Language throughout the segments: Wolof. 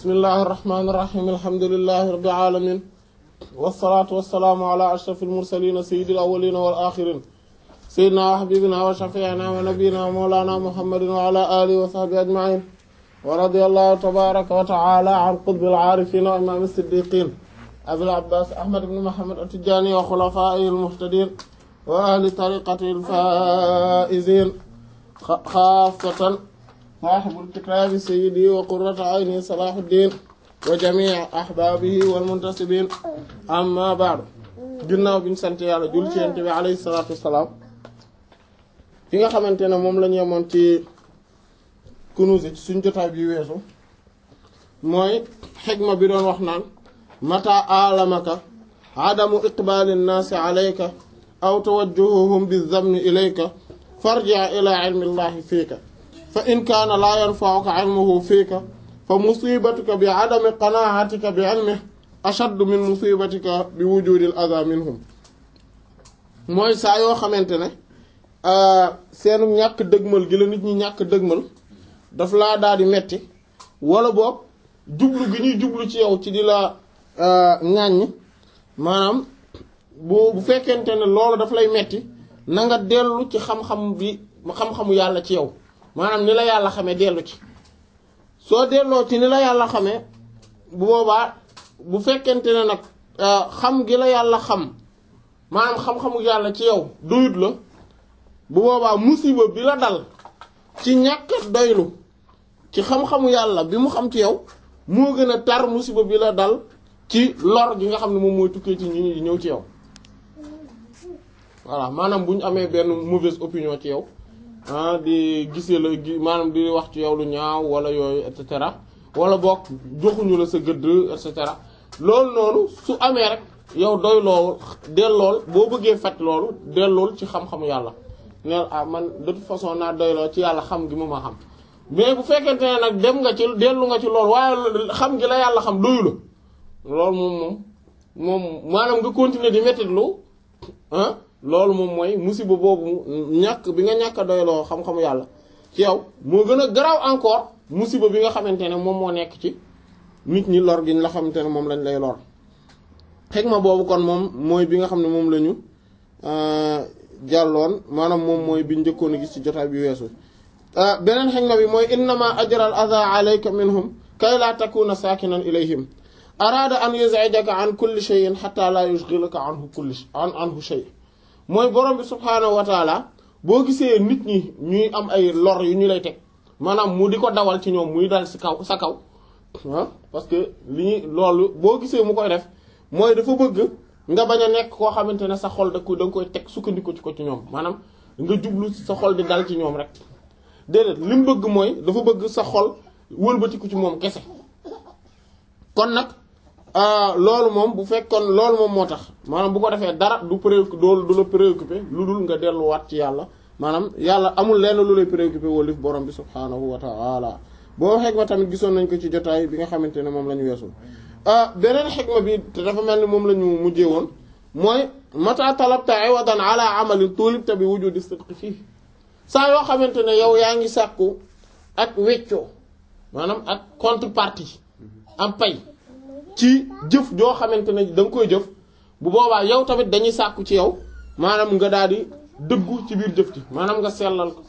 bismillahi irrahmani irrahim alhamdulilahi rabbil alamin wasalaatu wasalaamu ala ashrafil mursalina sayyidil awwalina wal axirin sayyidina wa habibina wa shafiina wa nabiyina wa mawlana muhammadin wa ala alihi wa sahbihi ajmain wa radiyallahu tabaraka wa taala an qutbil aarifin wa imam siddiqin abil abbas ahmad ibn muhammad at-tijani wa xulafaihi almuhtadin wa ahli tariqatihi alfaizin xaasatan saaxibul kitaabi sayyidi wa qurratu ayni salaahuddin wa jamii ahbaabihi wal muntasibiin amma ba'du ginnaaw bi ñu sant yàlla jul ci yonent bi alayhi salaatu wassalaam fi nga xamante ne moom la ñu yemoon ci kunuus ci suñ jotaay bi weesu mooy xikma bi doon wax naan mata alamaka adamu iqbaali nnaasi alayka aw tawajjuhuhum bizamni ilayka farji' ila ilmi llahi fiika fa in kaana laa yanfa'uka ilmuhu fiika fa musibatuka bi adami qanaatika bi ilmihi ashaddu min musibatika bi wujudil adha minhum mooy saa yoo xamante ne seenu ñàkk dëgmal gi la nit ñi ñàkk dëgmal daf laa daal di metti wala boog jublu gi ñuy jublu ci yow ci di la ŋàññ maanaam bu bu fekkente ne loolu daf lay metti na nga dellu ci xam-xam bi xam-xamu yàlla ci yow maanaam ni la yàlla xamee dellu ci soo delloo ci ni la yàlla xamee bu boobaa bu fekkente ne nag xam gi la yàlla xam maanaam xam-xamu yàlla ci yow doyut la bu boobaa musiba bi la dal ci ñàkk doylu ci xam-xamu yàlla bi mu xam ci yow moo gën a tar musiba bi la dal ci lor gi nga xam ne moom mooy tukkee ci ñi ñëw ci yow voilà maanaam bu ñu amee benn mauvaise opinion ci yow ah di gisee la gi maanaam di wax ci yow lu ñaaw wala yooyu et cetera wala boog joxuñu la sa gëdd et cetera loolu noonu su amee rek yow doy lool dellool boo bëggee faj loolu dellool ci xam-xamu yàlla neel ah man de toute façon naa doyloo ci yàlla xam gi mu ma xam mais bu fekkente ne nag dem nga ci dellu nga ci loolu waaye xam gi la yàlla xam doyu la loolu moom moom moom maanaam nga continuer di mettitlu ah loolu moom mooy musiba boobu ñàkk bi nga ñàkk a doyloo xam-xamu yàlla ci yow moo gën a garaaw encore musiba bi nga xamante ne moom moo nekk ci nit ñi lor gi la xamante ne moom lañ lay lor xegma boobu kon moom mooy bi nga xam ne moom la ñu jàlloon maanaam moom mooy bi njëkkoon a gis ci jotaay bi weesu beneen xegma bi mooy innama ajral adha alayka minhum kay laa takuna sakinan ilayhim araada an yuz'ijaka an kulli shay'in hatta la yushghilaka anhu kulli an anhu shay mooy borom bi subhaanahu wa taala boo gisee nit ñi ñuy am ay lor yu ñu lay teg maanaam mu di ko dawal ci ñoom muy dal si kaw sa kaw ah parce que li ñuy loolu boo gisee mu koy def mooy dafa bëgg nga bañ a nekk koo xamante ne sa xol da ko da nga koy teg sukkandiku ci ko ci ñoom maanaam nga jublu sa xol di dal ci ñoom rek déedéet li mu bëgg mooy dafa bëgg sa xol wëlbatiku ci moom kese kon nag loolu moom bu fekkoon loolu moom moo tax maanaam bu ko defee dara du préoccupé doolu du la préoccupé lu dul nga delluwaat ci yàlla maanaam yàlla amul lenn lu lay préoccupé walif borom bi subhaanahu wa ta'ala boo xegma tamit gisoon nañ ko ci jotaay bi nga xamante ne moom la ñu weesul beneen xegma bi te dafa mel ni moom la ñu mujjee woon mooy mata talabta iwadan ala amalin tulibta bi wujudi sidqi fii saa yoo xamante ne yow yaa ngi sàkku ak weccoo maanaam ak contrepartie am pay ci jëf joo xamante ne da nga koy jëf bu boobaa yow tamit dañuy sàkku ci yow maanaam nga daal di dëggu ci biir jëf ji maanaam nga sellal ko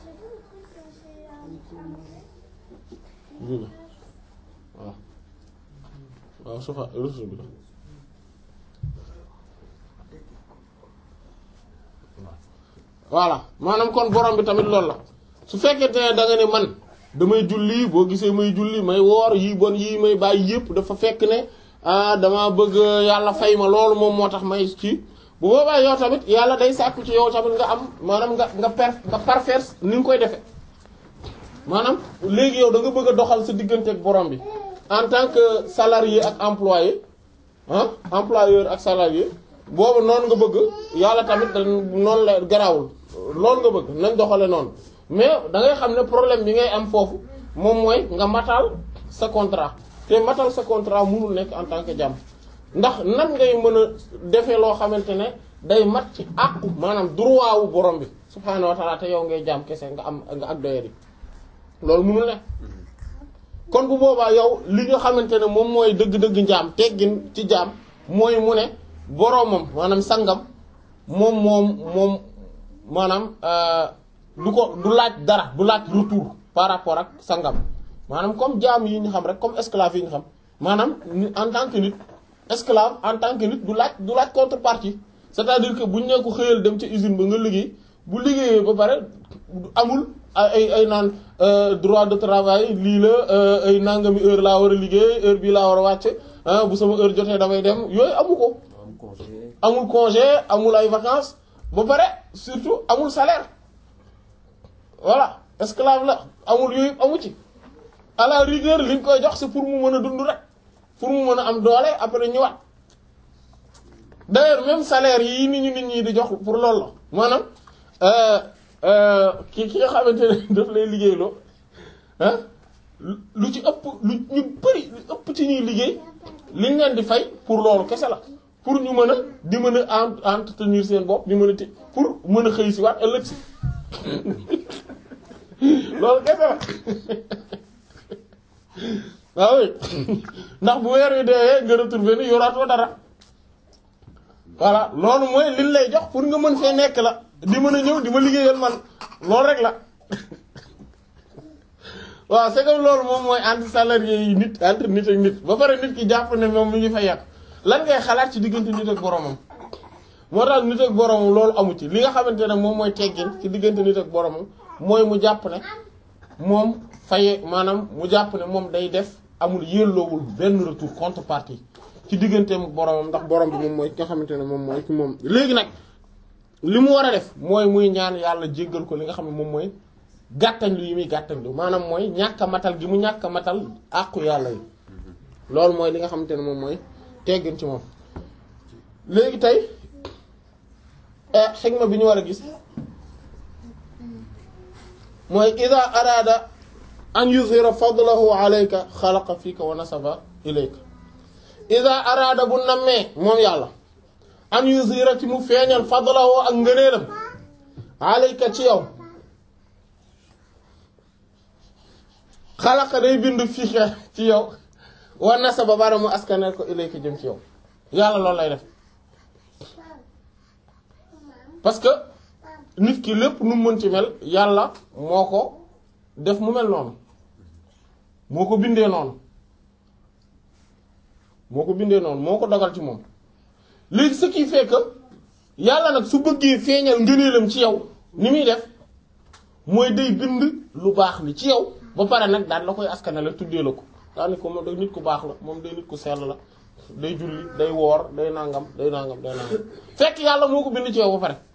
waaw waaw sufa resu bi la voilà maanaam kon borom bi tamit loolu la su fekkente ne da nga ne man damay julli boo gisee may julli may woor yii bon yii may bàyyi yëpp dafa fekk ne ah dama bëgg yàlla fay ma loolu moom moo tax may ci bu boobaa yow tamit yàlla day sàkku ci yow tamit nga am maanaam nga nga per nga parfaire ni nga koy defee maanaam léegi yow da nga bëgg a doxal sa diggante ak borom bi en tant que salarié ak employé ah employeur ak salarié boobu noonu nga bëgg yàlla tamit da noonu la garaawul loolu nga bëgg nañ doxale noonu mais da ngay xam ne problème bi ngay am foofu moom mooy nga matal sa contrat te matal sa contrat mënul nekk en tant que jàmm ndax nan ngay mën a defee loo xamante ne day mat ci àqu maanaam droit wu borom bi subhaanahu wa taala te yow ngay jàmm kese nga am nga ak doyadi loolu mënul nekk kon bu boobaa yow li nga xamante ne moom mooy dëgg-dëgg njaam teggin ci jaam mooy mu ne boroomam maanaam sangam moom moom moom maanaam du ko du laaj dara du laaj retour par rapport ak sangam maanaam comme jaam yi ñu xam rek comme esclave yi ñu xam maanaam en tant que nit esclave en tant que nit du laaj du laaj contrepartie c'est-à-dire que buñ ne ko xëyal dem ca usine ba nga liggéey bu liggéeyee ba pare amul ay ay naan droit de travail lii la ay nangami heure laa war a liggéey heure bii laa war a wàcc bu sama heure jotee damay dem yooyu amu ko. amul congé amul ay vacances ba pare surtout amul salaire voilà esclave la amul yooyu amu ci à la rigueur li ñu koy jox c'est pour mu mën a dund rek pour mu mën a am doole après ñëwaat d'ailleurs même salaire yi nit ñi nit ñi di jox pour loolu la maanaam ki ki nga xamante ne daf lay liggéeyloo ah lu ci ëpp lu ñu bari lu ëpp ci ñuy liggéey liñ leen di fay pour loolu kese la pour ñu mën a di mën a entretenir seen bopp di mën a ti pour mën a xëy si waat ëllëg si loolu kese la waaw ndax bu weer wi deewee nga retrouver ni yoraatoo dara voilà loolu mooy liñ lay jox pour nga mën fee nekk la di mën a ñëw di ma liggéeyal man loolu rek la waaw c'est que loolu moom mooy entre salarié yi nit entre nit ak nit ba pare nit ki jàpp ne moom mi ngi fay yàq lan ngay xalaat ci diggante nit ak boromam moo tax nit ak boromam loolu amu ci li nga xamante ne moom mooy teggin ci diggante nit ak boromam mooy mu jàpp ne moom faye maanaam mu jàpp ne moom day def amul yelloowul benn retour contrepartie ci digganteem ak boromam ndax borom bi moom mooy ki nga xamante ne moom mooy ci moom léegi nag li mu war a def mooy muy ñaan yàlla jéggal ko li nga xam ne moom mooy gàttañ lu yi muy gàttañ lu maanaam mooy ñàkk a matal gi mu ñàkk a matal àqu yàlla yi loolu mooy li nga xamante ne moom mooy teggin ci moom léegi tey xigma bi ñu war a gis mooy ida araada an yuzhira fadlahu alayka xalaqa fiika wa nasaba ilayka ida araada bu nammee moom yàlla an yuzhira ci mu feeñal fadlahu ak ngëneelam alayka ci yow xalaqa day bind fiika ci yow wa nasaba bara mu askanel ko ilayka jëm ci yow yàlla loolu lay def parce que nit ki lépp nu mu mën ci mel yàlla moo ko def mu mel noonu moo ko bindee noonu moo ko bindee noonu moo ko dogal ci moom léegi ce qui fait que yàlla nag su bëggee feeñal ngëneelam ci yow ni muy def mooy day bind lu baax li ci yow ba pare nag daal la koy askanale tuddee la ko daani ko moom day nit ku baax la moom day nit ku sell la day julli day woor day nangam day nangam day nangam fekk yàlla moo ko bind ci yow ba pare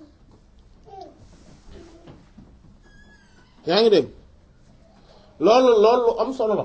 yaa ngi dégg loolu loolu lu am solo la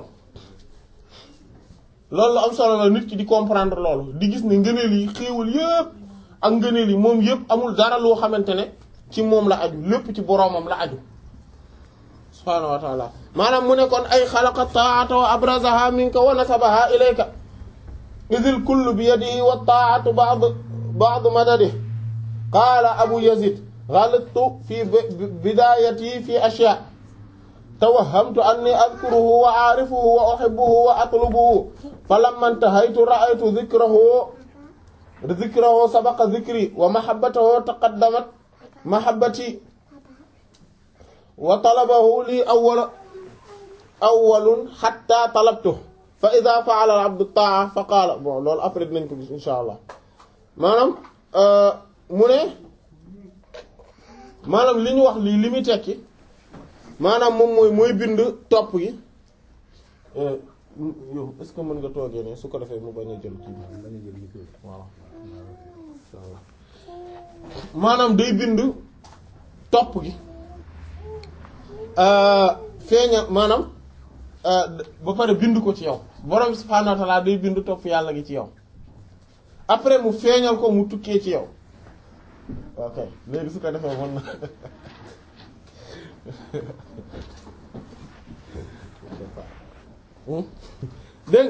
loolu lu am solo la nit ki di comprendre loolu di gis ne ngëneel yi xéewal yépp ak ngëneel yi moom yépp amul dara loo xamante ne ci moom la aju lépp ci boroomam la aju subhaanahu wa taala maanaam mu ne kon ay xalaqa taata wa abrazaha minka wa nasabaha ilayka idil kullu bi yadihi wa taatu ba'd ba'd madadi qaala abu yazid غلطت في بدايتي في أشياء توهمت أني أذكره وأعرفه وأحبه وأطلبه فلما انتهيت رأيت ذكره ذكره سبق ذكري ومحبته تقدمت محبتي وطلبه لي أول أول حتى طلبته فإذا فعل العبد الطاعة فقال bon loolu après dinañ ko gis insha allah maanaam mu ne maanaam li ñu wax lii li muy tekki maanaam moom mooy mooy bind topp gi yow est-ce que mën nga toogee ne su ko defee mu bañ a jël kii bi waaw maanaam day bind topp gi feeña maanaam ba pare bind ko ci yow borom subhaanahu wa ta'aala day bind topp yàlla gi ci yow après mu feeñal ko mu tukkee ci yow ok léegi su ko defee mën na dégg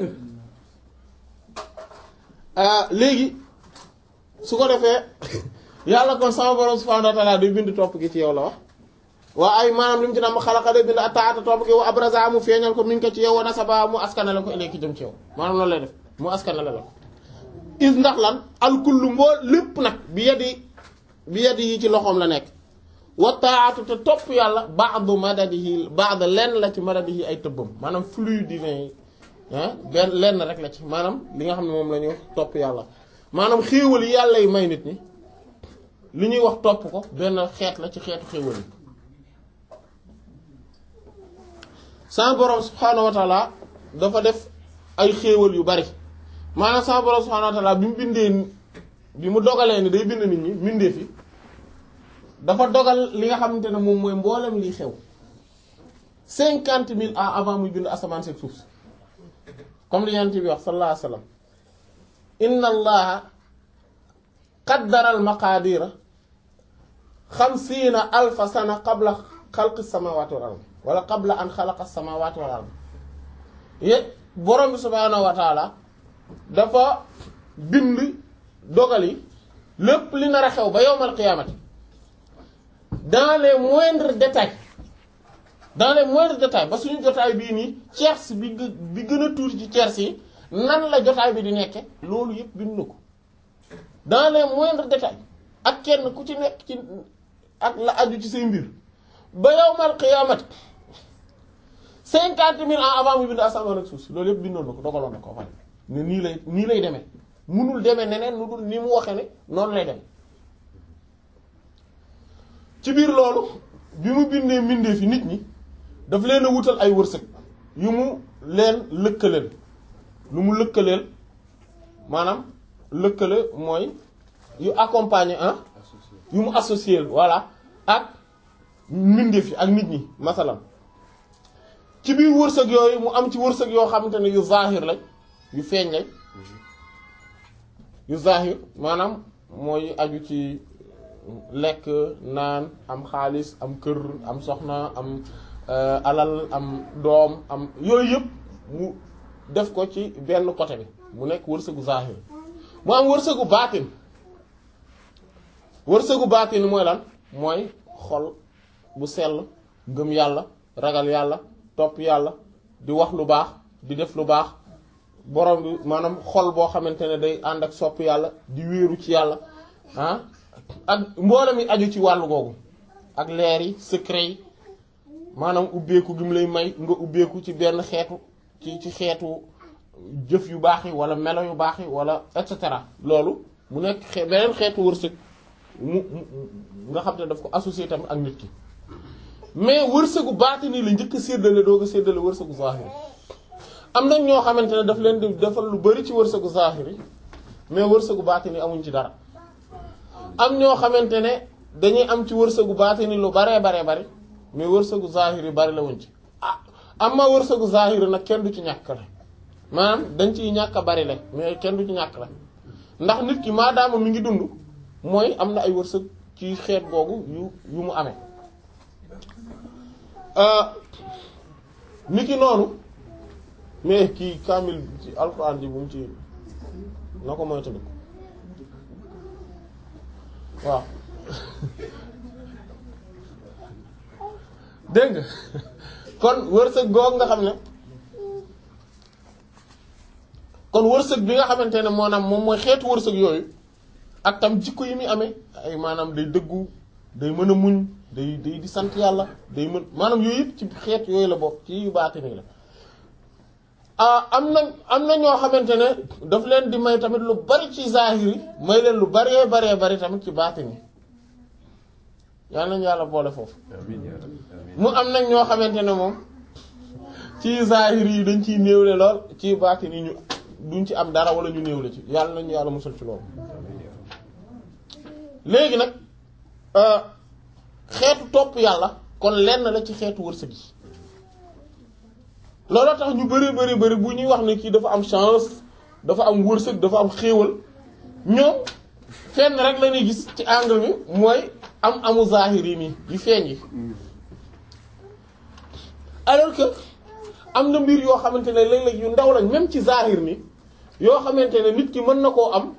nga léegi su ko defee yàlla kon sama borom subhanahu wa ta'ala day bind topp gi ci yow la wax waa ay maanaam li mu ci nam xalaqa day bind ataata topp gi wa abraza mu feeñal ko mi ngi ko ci yow wa nasaba mu askanale ko ilayki jëm ci yow maanaam loolu lay def mu askanale la ko is ndax lan alkullu mboo lépp nag bi yadi bi yadi yi ci loxoom la nekk wa taatu te topp yàlla ba'du madadihi ba'd lenn la ci madadihi ay tëbbam maanaam flux divin yi ah benn lenn rek la ci maanaam li nga xam ne moom la ñuy wax topp yàlla maanaam xéewal yi yàlla yi may nit ñi li ñuy wax topp ko benn xeet la ci xeetu xéewal yi sa borom subhaanahu wa taala dafa def ay xéewal yu bari maanaam sa borom subhaanahu wa taala bi mu bindee bi mu dogalee ni day bind nit ñi bindee fi dafa dogal li nga xamante ne moom mooy mboolem liy xew cinquante mille ans avant muy bind asamaan seeg suuf si comme li yonent bi wax sallallahu alayhi wa sallam inna allaha qaddara al maqaadira xamsiina alfa sana qabla xalqi samawati wal ard wala qabla an xalaqa samawati wal ard yét borom bi subhaanahu wa taala dafa bind dogal yi lépp li nar a xew ba yowmal qiyaamati dans les moindres détails dans les moindres détails ba suñu jotaay bii nii tiers bi gë- bi gën a tuuti ci tiers yi nan la jotaay bi di nekke loolu yëpp bind na ko dans les moindres détails ak kenn ku ci nekk ci ak la aju ci say mbir ba yawmal qiyaamati cinquante mille ans avant mu bind asamaan ak suuf si loolu yëpp bindoon na ko dogaloon na ko waaye ne nii lay nii lay demee munul demee neneen nu dul ni mu waxee ne noonu lay demee ci biir loolu bi mu bindee mbindee fi nit ñi daf leen a wutal ay wërsëg yu mu leen lëkkaleel lu mu lëkkaleel maanaam lëkkale mooy yu accompagner ah yu mu associé voilà ak mbindeef yi ak nit ñi masalan ci biir wërsëg yooyu mu am ci wërsëg yoo xamante ne yu zahir lañ yu feeñ lañ yu zahir maanaam mooy aju ci lekk naan am xaalis am kër am soxna am alal am doom am yooyu yëpp mu def ko ci benn côté bi mu nekk wërsëgu zahir mu am wërsëgu baatin wërsëgu baatin mooy lan mooy xol bu sell gëm yàlla ragal yàlla topp yàlla di wax lu baax di def lu baax borom bi maanaam xol boo xamante ne day ànd ak sopp yàlla di wéeru ci yàlla ah ak mboolem yi aju ci wàllu googu ak leer yi secret yi maanaam ubbeeku gi mu lay may nga ubbeeku ci benn xeetu ci ci xeetu jëf yu baax yi wala melo yu baax yi wala et cetera loolu mu nekk xe beneen xeetu wërsëg mu nga xam ne daf ko associé tamit ak nit ki mais wërsëgu baatini la njëkk a séddale doog a séddale wërsëgu zahiri am na ñoo xamante ne daf leen di defal lu bari ci wërsëgu zahiri mais wërsëgu baatini amuñ ci dara am ñoo xamante ne dañuy am ci wërsëgu baatini lu baree baree bari mais wërsëgu zahiri bari la wuñ ci ah am ma wërsëgu zahiri nag kenn du ci ñàkk la maanaam dañ ciy ñàkk a bari la mais kenn du ci ñàkk la ndax nit ki maadaama mi ngi dund mooy am na ay wërsëg ci xeet googu yu yu mu amee nit ki noonu mais kii kaamil ci alxuraan ji bu mu ci na ko moytu ko waaw dégg nga kon wërsëg goog nga xam ne kon wërsëg bi nga xamante ne moo naam moom mooy xeetu wërsëg yooyu ak tam jikko yi muy amee ay maanaam day dëggu day mën a muñ day day di sant yàlla day mën maanaam yooyu yëpp ci xeet yooyu la bokk ci yu baatini la ah am na am na ñoo xamante ne daf leen di may tamit lu bari ci zahiri may leen lu baree baree bari tamit ci baatini yal nañu yàlla boole foofu mu am nag ñoo xamante ne moom ci zahiri yi dañ ciy néewle lool ci baatini ñu duñ ci am dara wala ñu néewle ci yàlla nañu yàlla musal ci loolu léegi nag xeetu topp yàlla kon lenn la ci xeetu wërsëg yi looloo tax ñu bari bari bari bu ñuy wax ne kii dafa am chance dafa am wërsëg dafa am xéewal ñoom fenn rek la ñuy gis ci angle bi mooy am amu zahir yi nii yu feeñ yi alors que am na mbir yoo xamante ne léeg-léeg yu ndaw lañ même ci zahir ni yoo xamante ne nit ki mën na koo am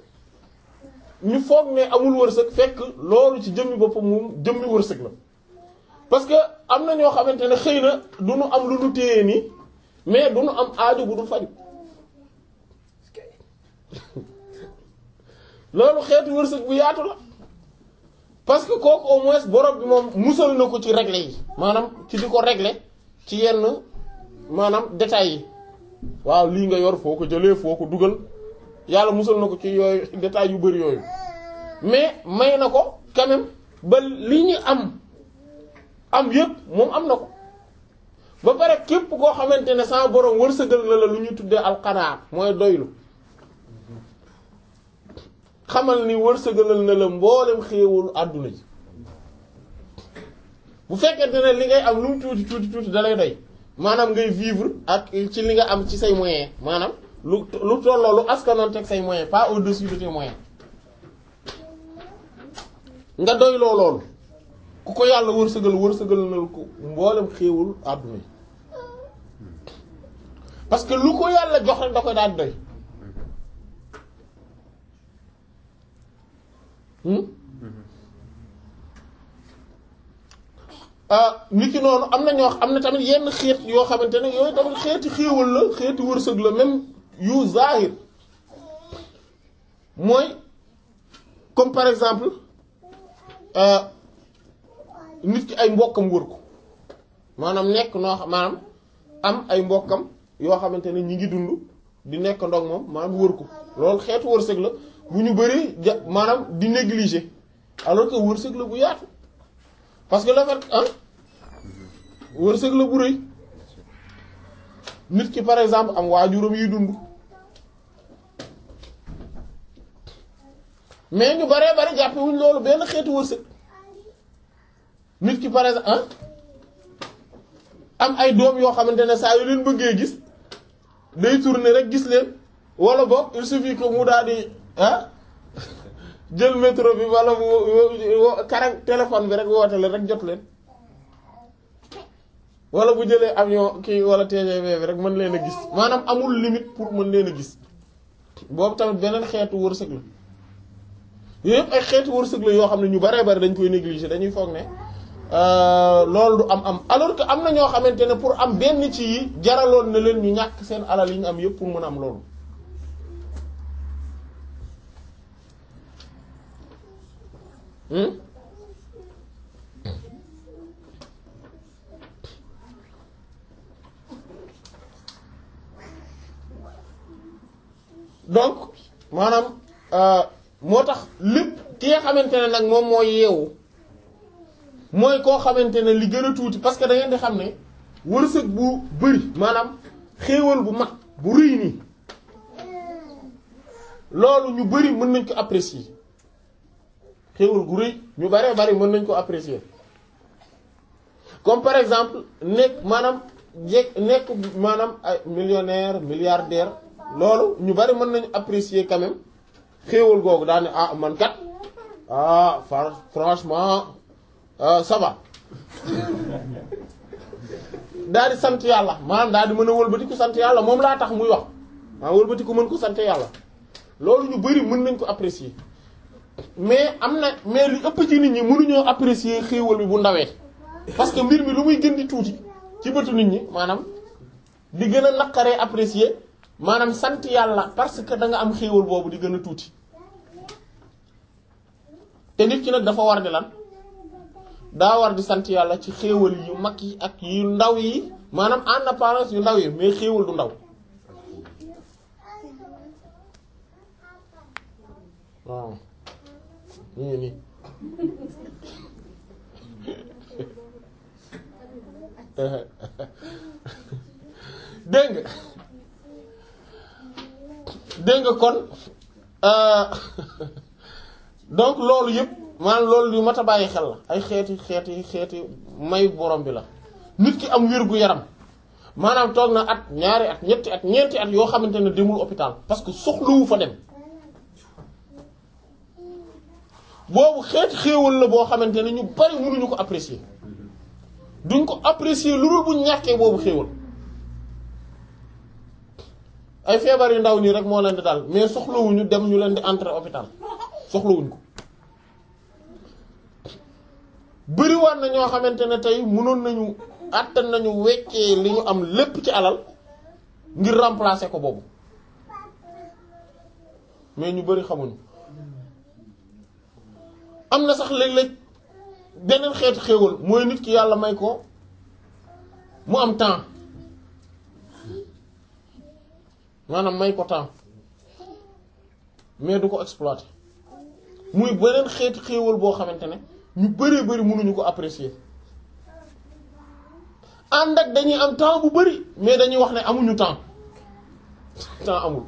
ñu foog ne amul wërsëg fekk loolu ci jëmmi boppam moom jëmmi wërsëg la parce que am na ñoo xamante ne xëy na du nu am lu nu téye nii mais du nu am aajo bu dul faju loolu xeetu wërsëg bu yaatu la parce que kooku au moins borom bi moom musal na ko ci régler yi maanaam ci di ko régler ci yenn maanaam détails yi waaw lii nga yor foo ko jëlee foo ko dugal yàlla musal na ko ci yooyu détails yu bari yooyu mais may na ko quand même ba li ñu am am yépp moom am na ko ba pare képp koo xamante ne sama borom wërsëgal na la lu ñu tuddee alqanaa mooy doylu xamal ni wërsëgalal na la mboolem xéewalu àdduna ji bu fekkente ne li ngay am lu mu tuuti tuuti tuuti da lay doy maanaam ngay vivre ak ci li nga am ci say moyens maanaam lu lu tolloo lu askanoon teg say moyens pas au-dessus de tes moyens nga doy loo loolu ku ko yàlla wërsëgal wërsëgal na ko mboolem xéewul àdduna yi parce que lu ko yàlla jox rek da koy daal doy nit ki noonu am na ñoo am na tamit yenn xeet yoo xamante ne yooyu tamit xeeti xéewal la xeeti wërsëg la même yu zahir mooy comme par exemple nit ki ay mbokkam wër ko maanaam nekk noo xam maanaam am ay mbokkam yoo xamante ne ñi ngi dund di nekk ndog moom maanaam wër ko loolu xeetu wërsëg la bu ñu bari ja maanaam di négliger alors que wërsëg la bu yaatu parce que la fait ah wërsëg la bu rëy nit ki par exemple am waajuram yuy dund mais ñu baree bari jàppe wuñ loolu benn xeetu wërsëg nit ki par exemple ah am ay doom yoo xamante ne saa yu leen bëggee gis day tourner rek gis leen wala boog il suffit que mu daal di ah jël métro bi wala mu kara téléphone bi rek woote leen rek jot leen wala bu jëlee avion kii wala TGV bi rek mën leen a gis maanaam amul limite pour mën leen a gis boobu tamit beneen xeetu wërsëg la yooyu yëpp ay xeetu wërsëg la yoo xam ne ñu baree bari dañ koy négliger dañuy foog ne loolu du am am alors que am na ñoo xamante ne pour am benn ci yi jaraloon na leen ñu ñàkk seen alal yi ñu am yëpp pour mën a am loolu donc maanaam moo tax lépp ki nga xamante ne nag moom mooy yeewu mooy koo xamante ne li gën a tuuti parce que da ngeen di xam ne wërsëg bu bëri maanaam xéewal bu mag bu rëy nii loolu ñu bëri mën nañ ko apprécier xéewal gu rëy ñu baree bari mën nañ ko apprécier comme par exemple nekk maanaam jekk nekk maanaam ay millionnaire milliardaire loolu ñu bari mën nañu apprécier quand même xéewal googu daal ne ah man kat ah franchement ça va daal di sant yàlla maanaam daal di mën a wëlbati ko sant yàlla moom laa tax muy wax maa wëlbati ko mën ko sant yàlla loolu ñu bari mën nañ ko apprécier mais am na mais li ëpp ci nit ñi mënuñoo apprécier xéewal bi bu ndawee parce que mbir mi lu muy gën di tuuti ci bëtu nit ñi maanaam di gën a naqaree apprécier maanaam sant yàlla parce que da nga am xéewal boobu di gën a tuuti te nit ki nag dafa war di lan daa war di sant yàlla ci xéewal yu mag yi ak yu ndaw yi maanaam en apparence yu ndaw yi mais xéewal du ndaw waaw ñu ngi nii dégg nga dégg nga kon donc loolu yëpp maanaam loolu yu mat a bàyyi xel la ay xeeti xeeti xeeti may borom bi la nit ki am wér gu yaram maanaam toog na at ñaari at ñetti at ñeenti at yoo xamante ne demul hôpital parce que soxlawu fa dem boobu xeeti xéewal la boo xamante ne ñu bari mënuñu ko apprécier duñ ko apprécier lu dul bu ñàkkee boobu xéewal ay feebar yu ndaw nii rek moo leen di dal mais soxlawuñu dem ñu leen di entrer hôpital soxlawuñ ko bëriwaat na ñoo xamante ne tey mënoon nañu àttan nañu weccee li ñu am lépp ci alal ngir remplacer ko boobu mais ñu bari xamuñu am na sax léeg-léeg beneen xeetu xéewal mooy nit ki yàlla may ko mu am temps maanaam may ko temps mais du ko exploiter muy beneen xeetu xéewal boo xamante ne ñu bëree bëri mënuñu ko apprécier ànd ak dañuy am temps bu bëri mais dañuy wax ne amuñu temps temps amul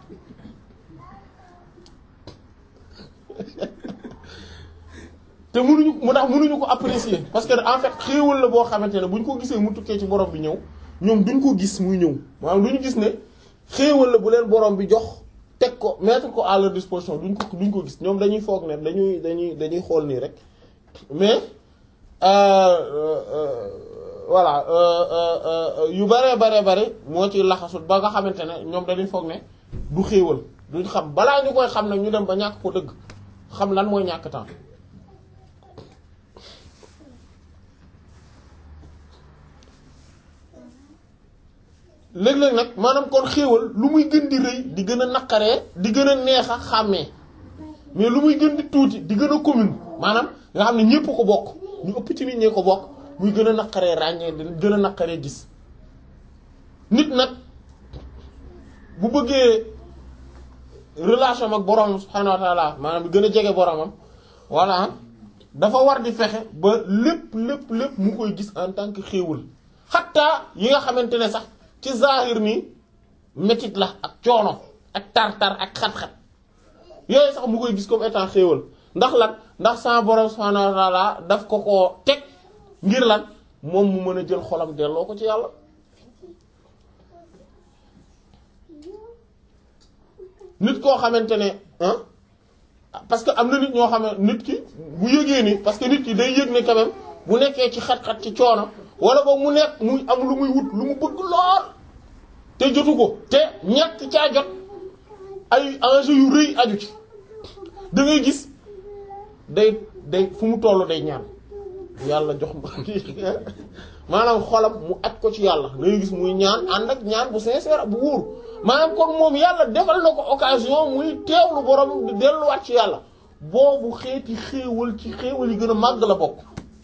te mënuñu mu tax mënuñu ko apprécier parce que en fait xéewal la boo xamante ne bu ñu ko gisee mu tukkee ci borom bi ñëw ñoom duñ ko gis muy ñëw maanaam duñu gis ne xéewal la bu leen borom bi jox teg ko mettre ko à leur disposition duñ ko duñ ko gis ñoom dañuy foog ne dañuy dañuy dañuy xool nii rek mais voilà yu bare bare bare moo ci laxasul ba nga xamante ne ñoom dañuy foog ne du xéewal duñ xam balaa ñu koy xam nag ñu dem ba ñàkk ko dëgg xam lan mooy ñàkk temps léeg-léeg nag maanaam kon xéewal lu muy gën di rëy di gën a naqaree di gën a neex a xàmmee mais lu muy gën di tuuti di gën a commune maanaam nga xam ne ñépp ko bokk ñu ëpp ci nit ñee ko bokk muy gën a naqaree ràññee di gën a naqaree gis nit nag bu bëggee relation ak boroomam subhaanahu wa taala maanaam di gën a jege boroomam voilà dafa war di fexe ba lépp lépp lépp mu koy gis en tant que xéewal xattaa yi nga xamante ne sax ci zahir nii métit la ak coono ak tar-tar ak xat-xat yooyu sax mu koy gis comme étant xéewal ndax lan ndax sama borom subhanahu wa ta'ala daf ko koo teg ngir lan moom mu mën a jël xolam delloo ko ci yàlla nit koo xamante ne ah parce que am na nit ñoo xam ne nit ki bu yëgee ni parce que nit ki day yëg ne quand même bu nekkee ci xat-xat ci coono wala boog mu nekk muy am lu muy wut lu mu bëgg lool te jotu ko te ñàkk caa jot ay enjeu yu rëy aju ci da ngay gis day day fu mu toll day ñaan yàlla jox maanaam xolam mu aj ko ci yàlla da ngay gis muy ñaan ànd ak ñaan bu sincère bu wóor maanaam kon moom yàlla defal na ko occasion muy teewlu borom di delluwaat ci yàlla boobu xeeti xéewal ci xéewal yi gën a màgg la bokk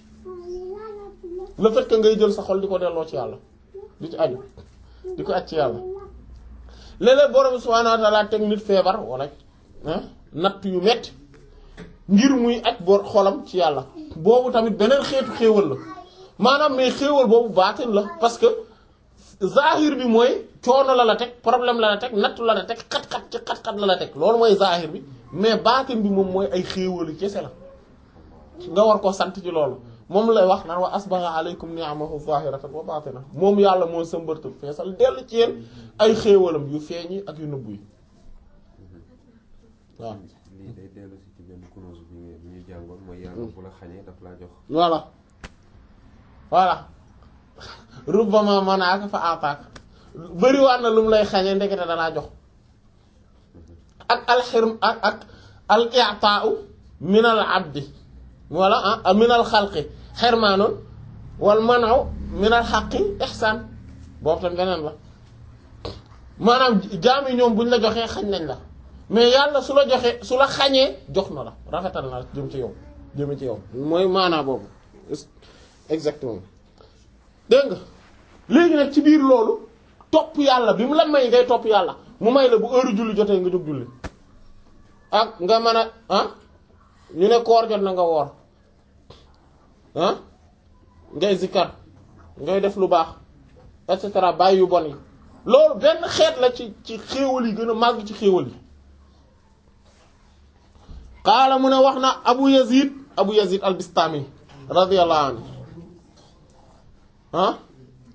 le fait que ngay jël sa xol di ko delloo ci yàlla di ci aju di ko aj ci yàlla léeg-léeg borom subhaanahu wa ta'ala teg nit feebar wala natt yu metti ngir muy aj bor xolam ci yàlla boobu tamit beneen xeetu xéewal la maanaam mais xéewal boobu baatin la parce que zahir bi mooy coono la la teg problème la la teg natt la la teg xat-xat ci xat-xat la la teg loolu mooy zahir bi mais baatin bi moom mooy ay xéewalu kese la nga war ko sant ci loolu moom lay wax naan wa asbagha alaykum ni'amahu zahiratan wa batina moom yàlla moo sëmbërtal feesal dellu ci yéen ay xéewalam yu feeñi ak yu nëbbu yi waaw lii day dellu si ci benn kunuus bi ñu bi ñu jàngoon mooy yàlla bu la xañee daf laa jox voilà voilà rubbama manaaka fa ataaka bëriwaat na lu mu lay xañee ndekete dalaa jox ak alxirm ak ak al i'taa'u min al abdi wala ah min al xalqi xirmaanun wal manaw min al xaqi ihsaan boobu tam beneen la maanaam jaam yi ñoom buñ la joxee xañ nañ la mais yàlla su la joxee su la xañee jox na la rafetal na jëm ci yow jëm ci yow mooy maanaa boobu exactement dégg nga léegi nag ci biir loolu topp yàlla bi mu la may ngay topp yàlla mu may la bu heure julli jotee nga jóg julli ak nga mën a ah ñu ne koor jot na nga woor ah ngay zikkar ngay def lu baax et cetera bàyyi yu bon yi loolu benn xeet la ci ci xéewal yi gën a màgg ci xéewal yi qaala mu ne wax na abu yazid abu yazid al bistami radiyallahu anhu ah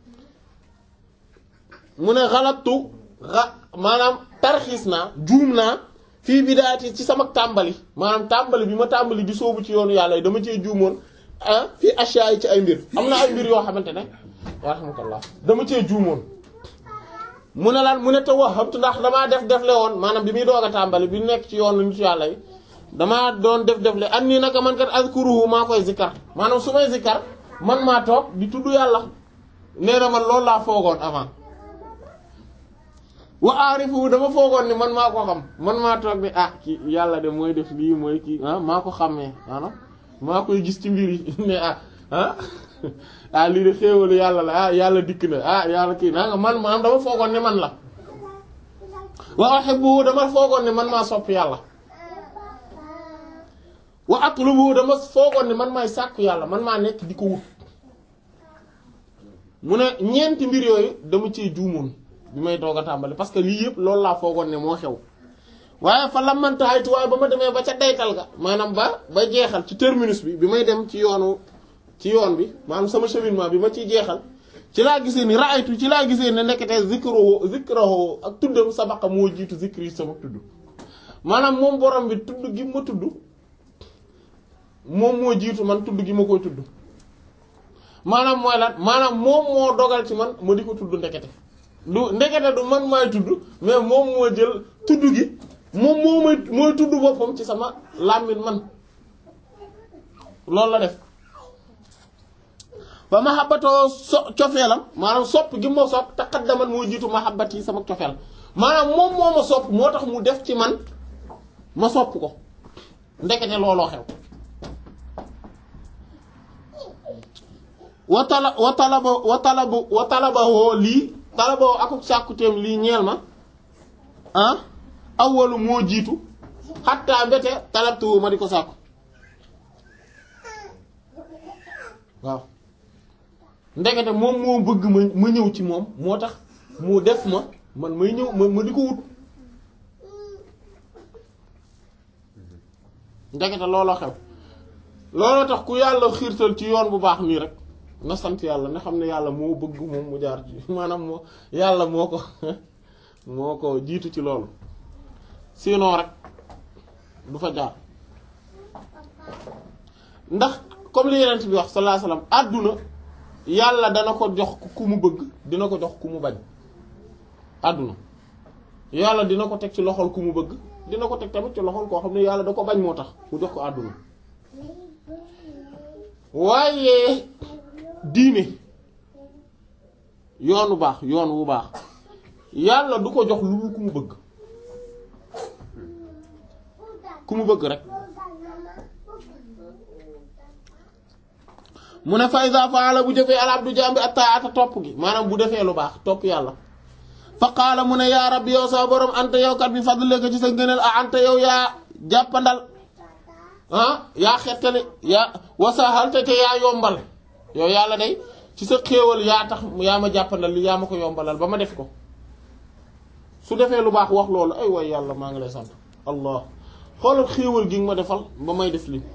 mu ne xalatu xa maanaam tarxiis naa juum naa fii bidaati ci sama tàmbali maanaam tàmbali bi ma tàmbali di soobu ci yoonu yàlla yi dama cee juumoon ah fii achat yi ci ay mbir am na ay mbir yoo xamante ne rahmatullah dama cee juumoon mu ne lan mu ne te wax xamtu ndax damaa def defle woon maanaam bi muy doog a tàmbali bi nekk ci yoonu nit yàlla yi damaa doon def def le an nii naka man kat azkuruhu maa koy zikkar maanaam su may zikkar man maa toog di tudd yàlla nee na man loolu laa foogoon avant wa aarifu dama foogoon ni man maa ko xam man maa toog ni ah ki yàlla de mooy def lii mooy kii ah maa ko xàmmee maanaam maa koy gis ci mbir yi ne ah ah ah lii de xéewalu yàlla la ah yàlla dikk na ah yàlla kii naa nga man maanaam dama foogoon ni man la wa uhibbu dama foogoon ni man maa sopp yàlla wa atlubu dama foogoon ni man maay sàkku yàlla man maa nekk di ko wut mu ne ñeenti mbir yooyu dama cee juumoon bi may doog a tàmbali parce que lii yëpp loolu laa foogoon ne moo xew waaye fa lamantaaytu waaye ba ma demee ba ca daytal ga maanaam ba ba jeexal ci terminus bi bi may dem ci yoonu ci yoon bi maanaam sama cheminement bi ma ciy jeexal ci laa gisee ni raaytu ci laa gisee ne nekkete zikruhu zikruhu ak tuddam sabaqa moo jiitu zikri sama tudd maanaam moom borom bi tudd gi ma tudd moom moo jiitu man tudd gi ma koy tudd maanaam mooy lan maanaam moom moo dogal ci man ma di ko tudd ndekete du ndekete du man maay tudd mais moom moo jël tudd gi moom moo may mooy tudd boppam ci sama làmmiñ man loolu la def ba mahabbatoo so cofeelam maanaam sopp gi ma sopp taqaddaman moo jiitu mahabbat yi sama cofeel maanaam moom moo ma sopp moo tax mu def ci man ma sopp ko ndekete looloo xew wa tala wa talaba wa talaba wa talabahoo lii talabahoo akuk sàkkuteem lii ñeel ma ah awwalu moo jiitu xattaa mbete talabtu ma di ko sàkku waaw ndekete moom moo bëgg ma ma ñëw ci moom moo tax mu def ma man may ñëw ma ma di ko wut ndekete looloo xew looloo tax ku yàlla xiirtal ci yoon bu baax nii rek na sant yàlla na xam ne yàlla moo bëgg moom mu jaar ci maanaam moo yàlla moo ko moo ko jiitu ci loolu sinon rek du fa jaar ndax comme li yeneen bi wax sallallahu alayhi wasallam àdduna yàlla dana ko jox ku mu bëgg dina ko jox ku mu bañ àdduna yàlla dina ko teg ci loxol ku mu bëgg dina ko teg tamit ci loxol koo xam ne yàlla da ko bañ moo tax mu jox ko àdduna waaye diine yoonu baax yoon wu baax yàlla du ko jox lu dul ku mu bëgg ku mu bëgg rek mu ne fa iza faala bu jëfee al abdu jaam bi attaata topp gi maanaam bu defee lu baax topp yàlla fa qaala mu ne yaa rabbi yow sa borom anta yow kat bi fadlika ci sa ngëneel a anta yow yaa jàppandal ah yaa xettali yaa wasahal te te yaa yombal yow yàlla day ci sa xéewal yaa tax yaa ma jàppandal li yaa ma ko yombalal ba ma def ko su defee lu baax wax loolu ay way yàlla maa ngi lay sant allah xoolal xéewal gi nga ma defal ba may def li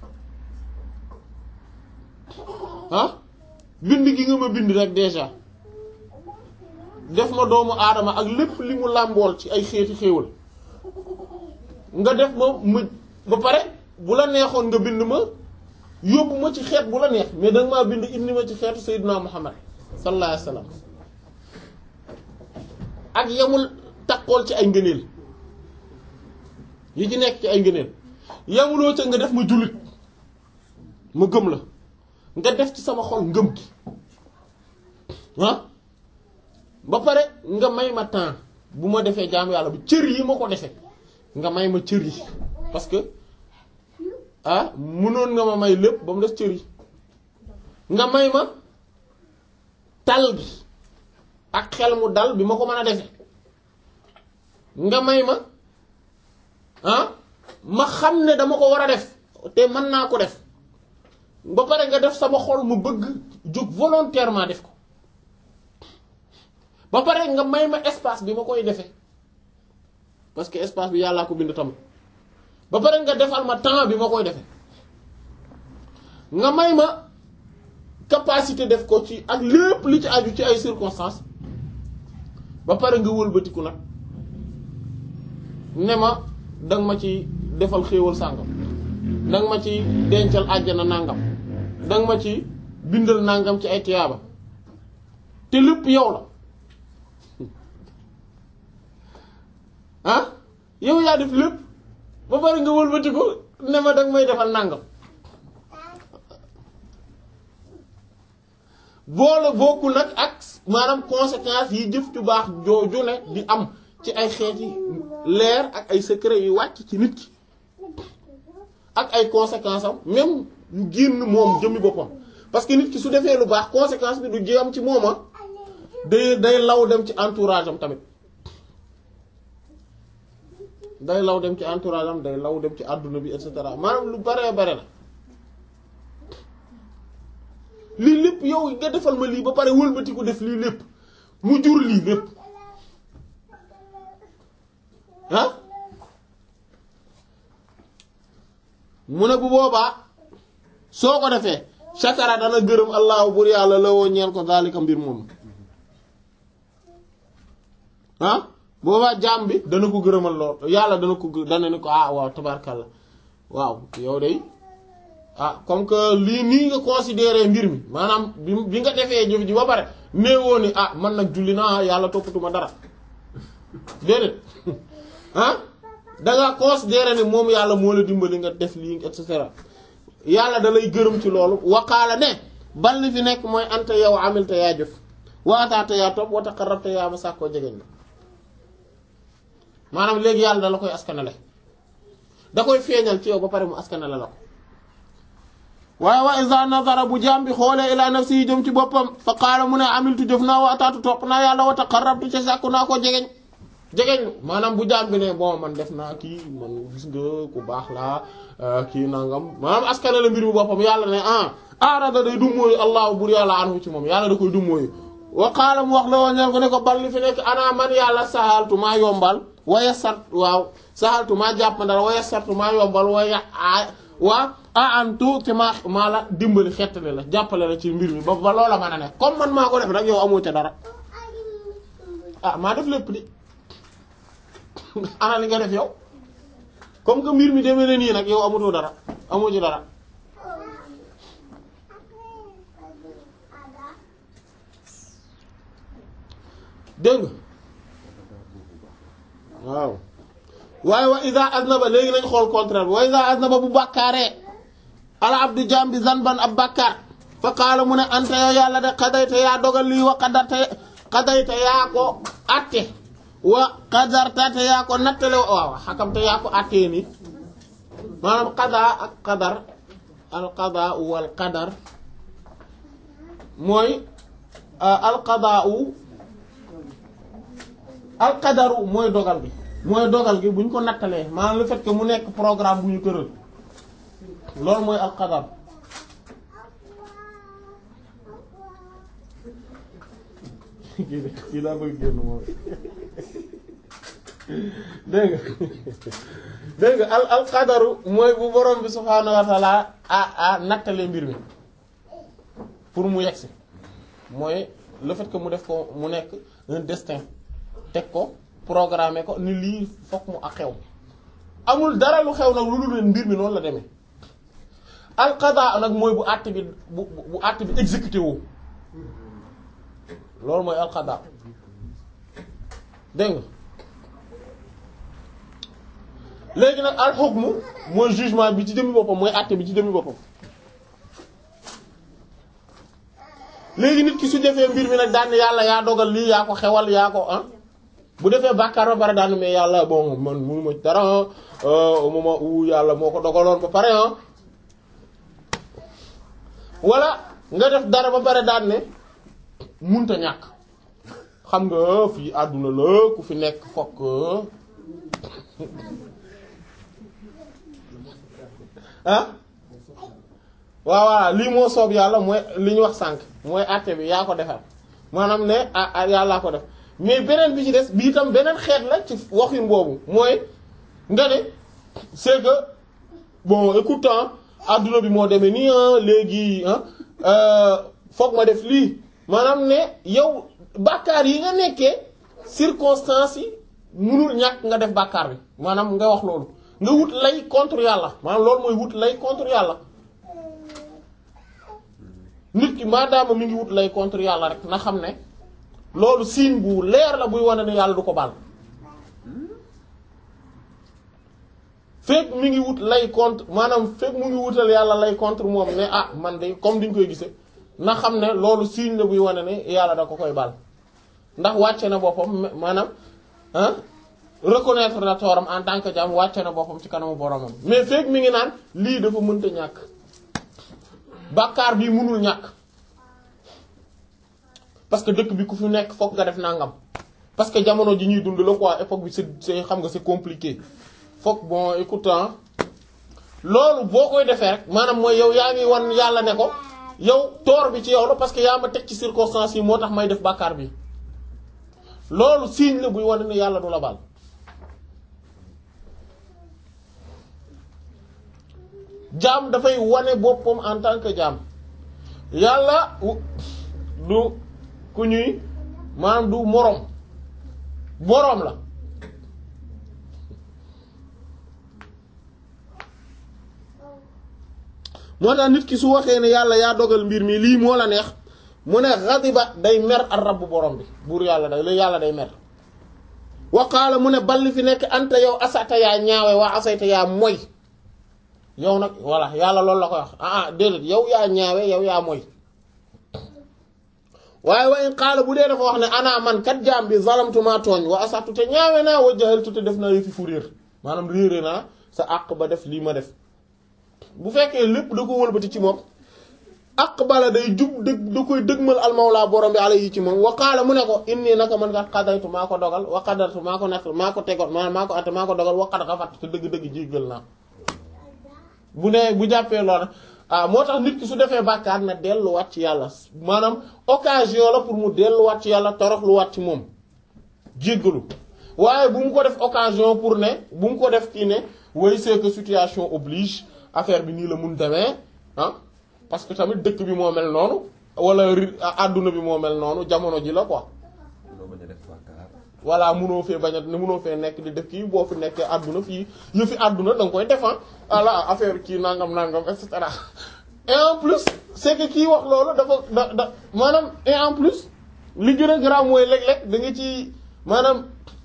ah bind gi nga ma bind rek déjà def ma doomu aadama ak lépp li mu làmbool ci ay xeeti xéewal nga def ma ma ba pare bu la neexoon nga bind ma yóbbu ma ci xeet bu la neex mais danga maa bind indi ma ci xeetu Seydina Muhammad sallallahu alayhi wa sallam ak yamul takkool ci ay ngëneel yi ci nekk ci ay ngëneel yamuloo ca nga def ma jullit ma gëm la nga def ci sama xol ngëm gi ah ba pare nga may ma temps bu ma defee jaamu yàlla bu cër yi ma ko defee nga may ma cër yi parce que ah mënoon nga ma may lépp ba mu def cër yi nga may ma tal bi ak xel mu dal bi ma ko mën a defe nga may ma ah ma xam ne dama ko war a def te mën naa ko def ba pare nga def sama xol mu bëgg jóg volontairement def ko ba pare nga may ma espace bi ma koy defee parce que espace bi yàllaa ko bind tamit ba pare nga defal ma temps bi ma koy defee nga may ma capacité def ko ci ak lépp li ci aju ci ay circonstances ba pare nga wëlbatiku nag ne ma danga ma ci defal xéewal sàngam danga ma ci dencal àjjana nàngam danga ma ci bindal nàngam ci ay tiyaaba te lépp yow la ah yow yaa def lépp ba pare nga wëlbatiku ne ma danga may defal nangam boole bokku nag ak maanaam conséquences yi jëf ju baax jooju ne di am ci ay xeeti leer ak ay secret yu wàcc ci nit ki ak ay conséquences am même yu génn moom jëmmi boppam parce que nit ki su defee lu baax conséquence bi du jéem ci mooma day day law dem ci entourage am tamit day law dem ci entourage am day law dem ci àdduna bi et cetera maanaam lu baree bare la lii lépp yow nga defal ma lii ba pare wëlbati ko def lii lépp mu jur lii lépp ah mu ne bu boobaa soo ko defee shakara dana gërëm allahu bur yàlla la woo ñeel ko daalika mbir moom ah boobaa jaam bi dana ko gërëmal lool yàlla dana ko dana ni ko ah waaw tabarkalla waaw yow day ah comme que lii nii nga considéré mbir mi maanaam bi bi nga defee jëf ji ba pare néewoo ni ah man nag julli naa yàlla toppatuma dara déedéet ah danga considéré ni moom yàlla moo la dimbali nga def lii et cetera yàlla da lay gërëm ci loolu waqaala ne bal li fi nekk mooy anta yow amil te yaa jëf waataate yaa topp wa taqarrabta yaa ma sàkkoo jegeñ la maanaam léegi yàlla da la koy askanale da koy feeñal ci yow ba pare mu askanale la ko waaye wa iza nazara bu jaam bi xoolee ila nafsi yi jëm ci boppam fa qaala mu ne amiltu jëf naa wa ataatu topp naa yàlla wa taqarrabtu ca sàkku naa ko jegeñ jegeñ maanaam bu jaam bi ne bon man def naa kii man gis nga ku baax laa kii nangam maanaam askane la mbir mi boppam yàlla ne ah arada day dummóoyu allahu bur yàlla anhu ci moom yàlla da koy dummóoyu wa qaala mu wax la woo ñeen ko ne ko bal li fi nekk ana man yàlla sahaltu maa yombal waya sart waaw sahaltu maa jàppandal waya sartu maa yombal waya waa a antu te maa maa la dimbali xettali la jàppale la ci mbir mi ba ba loola mën a ne comme man maa ko def nag yow amoo ca dara ah maa def lépp di ana li nga def yow comme que mbir mi demee na nii nag yow amatoo dara amoo ci dara dégg nga waaw waaye wa iza aznaba léegi nañ xool contraire wa iza aznaba bu bàkkaaree ala abdu jambi zanban ab bàkkaar fa qaala mu ne anta yow yàlla de xadayta yaa dogal lii wa qadarta xadayta yaa ko atte wa qadarta te yaa ko nattale waaw xakam te yaa ko attee ni maanaam qadaa ak qadar al qadaa wal qadar mooy al qadaa al qadaru mooy dogal bi mooy dogal gi bu ñu ko nattalee maanaam le fait que mu nekk programme bu ñu tëral loolu mooy al qadar kii daa bëgg génn moom dégg nga dégg nga al al qadaru mooy bu borom bi subhaanahu wa taala a a nattalee mbir mi pour mu yegsi mooy le fait que mu def ko mu nekk un destin teg ko programmer ko ni lii fokk mu ak xew amul dara lu xew nag lu dul mbir mi noonu la demee al qada nag mooy bu àtt bi bu bu àtt bi exécuté woo loolu mooy al qada dégg nga léegi nag al hukmu mooy jugement bi ci jëmmi boppam mooy àtte bi ci jëmmi boppam léegi nit ki su defee mbir mi nag daan yàlla yaa dogal lii yaa ko xewal yaa ko ah bu defee bàkkaar ba pare daan mais yàlla bon man munu ma dara au moment où yàlla moo ko dogaloon ba pare ah wala nga def dara ba pare daan ne munta ñàkk xam nga fii àdduna la ku fi nekk fokk ah waaw waaw lii moo soob yàlla mooy li ñu wax sànq mooy àtte bi yaa ko defar maanaam ne ah ah yàllaa ko def mais beneen bi ci des bii tam beneen xeet la ci waxin boobu mooy nga ne c'est que bon écoute adduna bi moo demee nii léegi foog ma def lii maanaam ne yow bàkkaar yi nga nekkee circonstances yi munul ñàkk nga def bàkkaar bi maanaam nga wax loolu nga wut lay contre yàlla maanaam loolu mooy wut lay contre yàlla nit ki maadaama mi ngi wut lay contre yàlla rek na xam ne loolu signe bu leer la buy wane ne yàlla du ko baal fekk mi ngi wut lay contre maanaam fekk mu ngi wutal yàlla lay contre moom ne ah man de comme diñ koy gisee na xam ne loolu signe la buy wane ne yàlla da ko koy baal ndax wàcce na boppam maanaam ah reconnaître na tooram en tant que jaam wàcce na boppam ci kanamu boromam mais fekk mi ngi naan lii dafa mënta ñàkk bàkkaar bi mënul ñàkk parce que dëkk bi ku fi nekk fokk nga def nangam parce que jamono ji ñuy dund la quoi époque bi c'est c'est xam nga c'est compliqué fokk bon écoute loolu boo koy defee rek maanaam mooy yow yaa ngi wan yàlla ne ko yow toor bi ci yow la parce que yaa ma teg ci circonstances yi moo tax may def bàkkaar bi loolu signe la buy wane ne yàlla du la baal jaam dafay wane boppam en tant que jaam yàlla du ku ñuy maanaam du moroom boroom la moo tax nit ki su waxee ne yàlla yaa dogal mbir mi lii moo la neex mu ne xadiba day mer ar rabbu borom bi buur yàlla day la yàlla day mer waqaala mu ne balli fi nekk anta yow asata yaa ñaawe waa asayta yaa moy yow nag voilà yàlla loolu la koy wax ah ah déedéet yow yaa ñaawe yow yaa moy waaye wa in qaala bu dee dafa wax ne ana man kat jaam bi zalamtu maa tooñ wa asatu te ñaawe naa wa jahaltu te def naa yëfi fu réer maanaam réere naa sa àq ba def lii ma def bu fekkee lépp da ko wëlbati ci moom aqbala day jub dëgg da koy dëgmal almawla borom bi alayhi ci moom wa qaala mu ne ko inni naka man kat qadaytu maa ko dogal wa qadartu maa ko natt maa ko tegoon maa maa ko atte maa ko dogal wa qad ghafartu te dëgg-dëgg jéggal naa bu ne bu jàppee loolu ah moo tax nit ki su defee bàkkaar na delluwaat ci yàlla maanaam occasion la pour mu delluwaat ci yàlla toroxluwaat ci moom jéggalu waaye bu mu ko def occasion pour ne bu mu ko def kii ne way c'est que situation oblige affaire bi nii la mun demee ah parce que tamit dëkk bi moo mel noonu wala ri àdduna bi moo mel noonu jamono ji la quoi loo bañ a def bàkkaar voilà munoo fee bañ a munoo fee nekk di def kii boo fi nekkee àdduna fii yëfi àdduna da nga koy defan voilà affaire kii nangam nangam et cetera et en plus c'est que kii wax loolu dafa da da maanaam et en plus li gën a grave mooy léeg-léeg da nga ci maanaam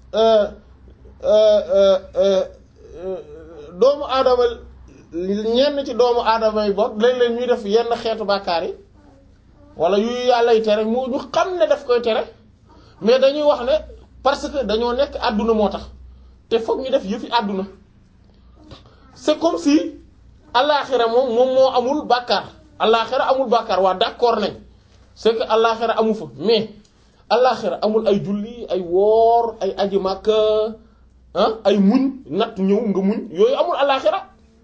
doomu aadama ñenn ci doomu aadama yi bokk léeg-léeg ñuy def yenn xeetu bàkkaar yi wala yu yàlla yi tere moo ñu xam ne daf koy tere mais dañuy wax ne parce que dañoo nekk àdduna moo tax te foog ñu def yëfi àdduna c'est comme si allaaxira moom moom moo amul bàkkaar allaaxira amul bàkkaar waa d'accord nañ c'est que allaaxira amu fa mais allaaxira amul ay julli ay woor ay aji Makka ah ay muñ natt ñëw nga muñ yooyu amul allaaxira